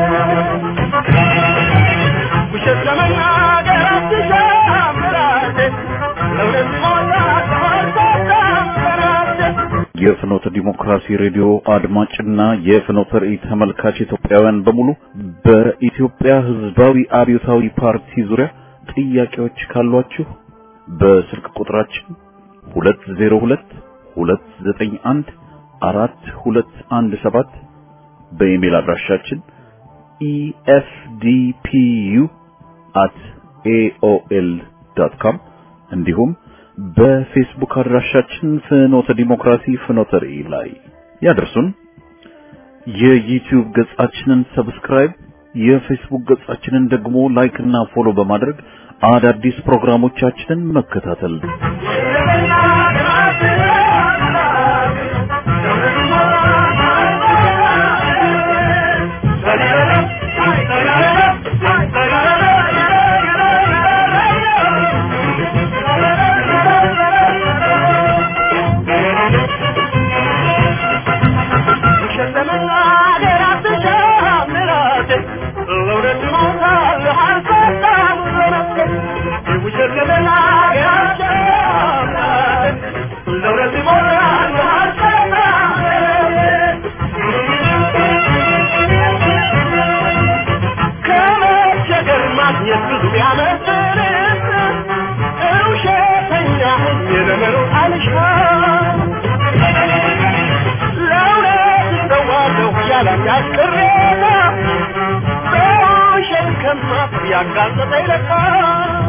ውሸት ለመናገር አትሻም ራሴ ለእውነት ሞታለሁ አልሰጣም ራሴ የፍኖተ ዲሞክራሲ ሬዲዮ አድማጭና የፍኖተ ራእይ ተመልካች ኢትዮጵያውያን በሙሉ በኢትዮጵያ ሕዝባዊ አብዮታዊ ፓርቲ ዙሪያ ጥያቄዎች ካሏችሁ በስልክ ቁጥራችን 202 291 4217 በኢሜል አድራሻችን efdpu@aol.com እንዲሁም በፌስቡክ አድራሻችን ፍኖተ ዲሞክራሲ ፍኖተ ራእይ ላይ ያደርሱን። የዩቲዩብ ገጻችንን ሰብስክራይብ፣ የፌስቡክ ገጻችንን ደግሞ ላይክ እና ፎሎ በማድረግ አዳዲስ ፕሮግራሞቻችንን መከታተል ውሸት ለመናገር አትሻም ራስህ ለእውነት እሞታለሁ አልሰጣም ለራስህ ውሸት ለመናገር አትሻም ራስህ ለእውነት እሞታለሁ አልሰጣም ከመቸገር ማግኘት ብዙ ቢያመዝንህ ውሸተኛ ሆኜ ለመኖር አልሻም ለእውነት እሰዋለሁ ያላንዳች ቅሬታ በውሸት ከማፍር ያጋለጠ ይለቃል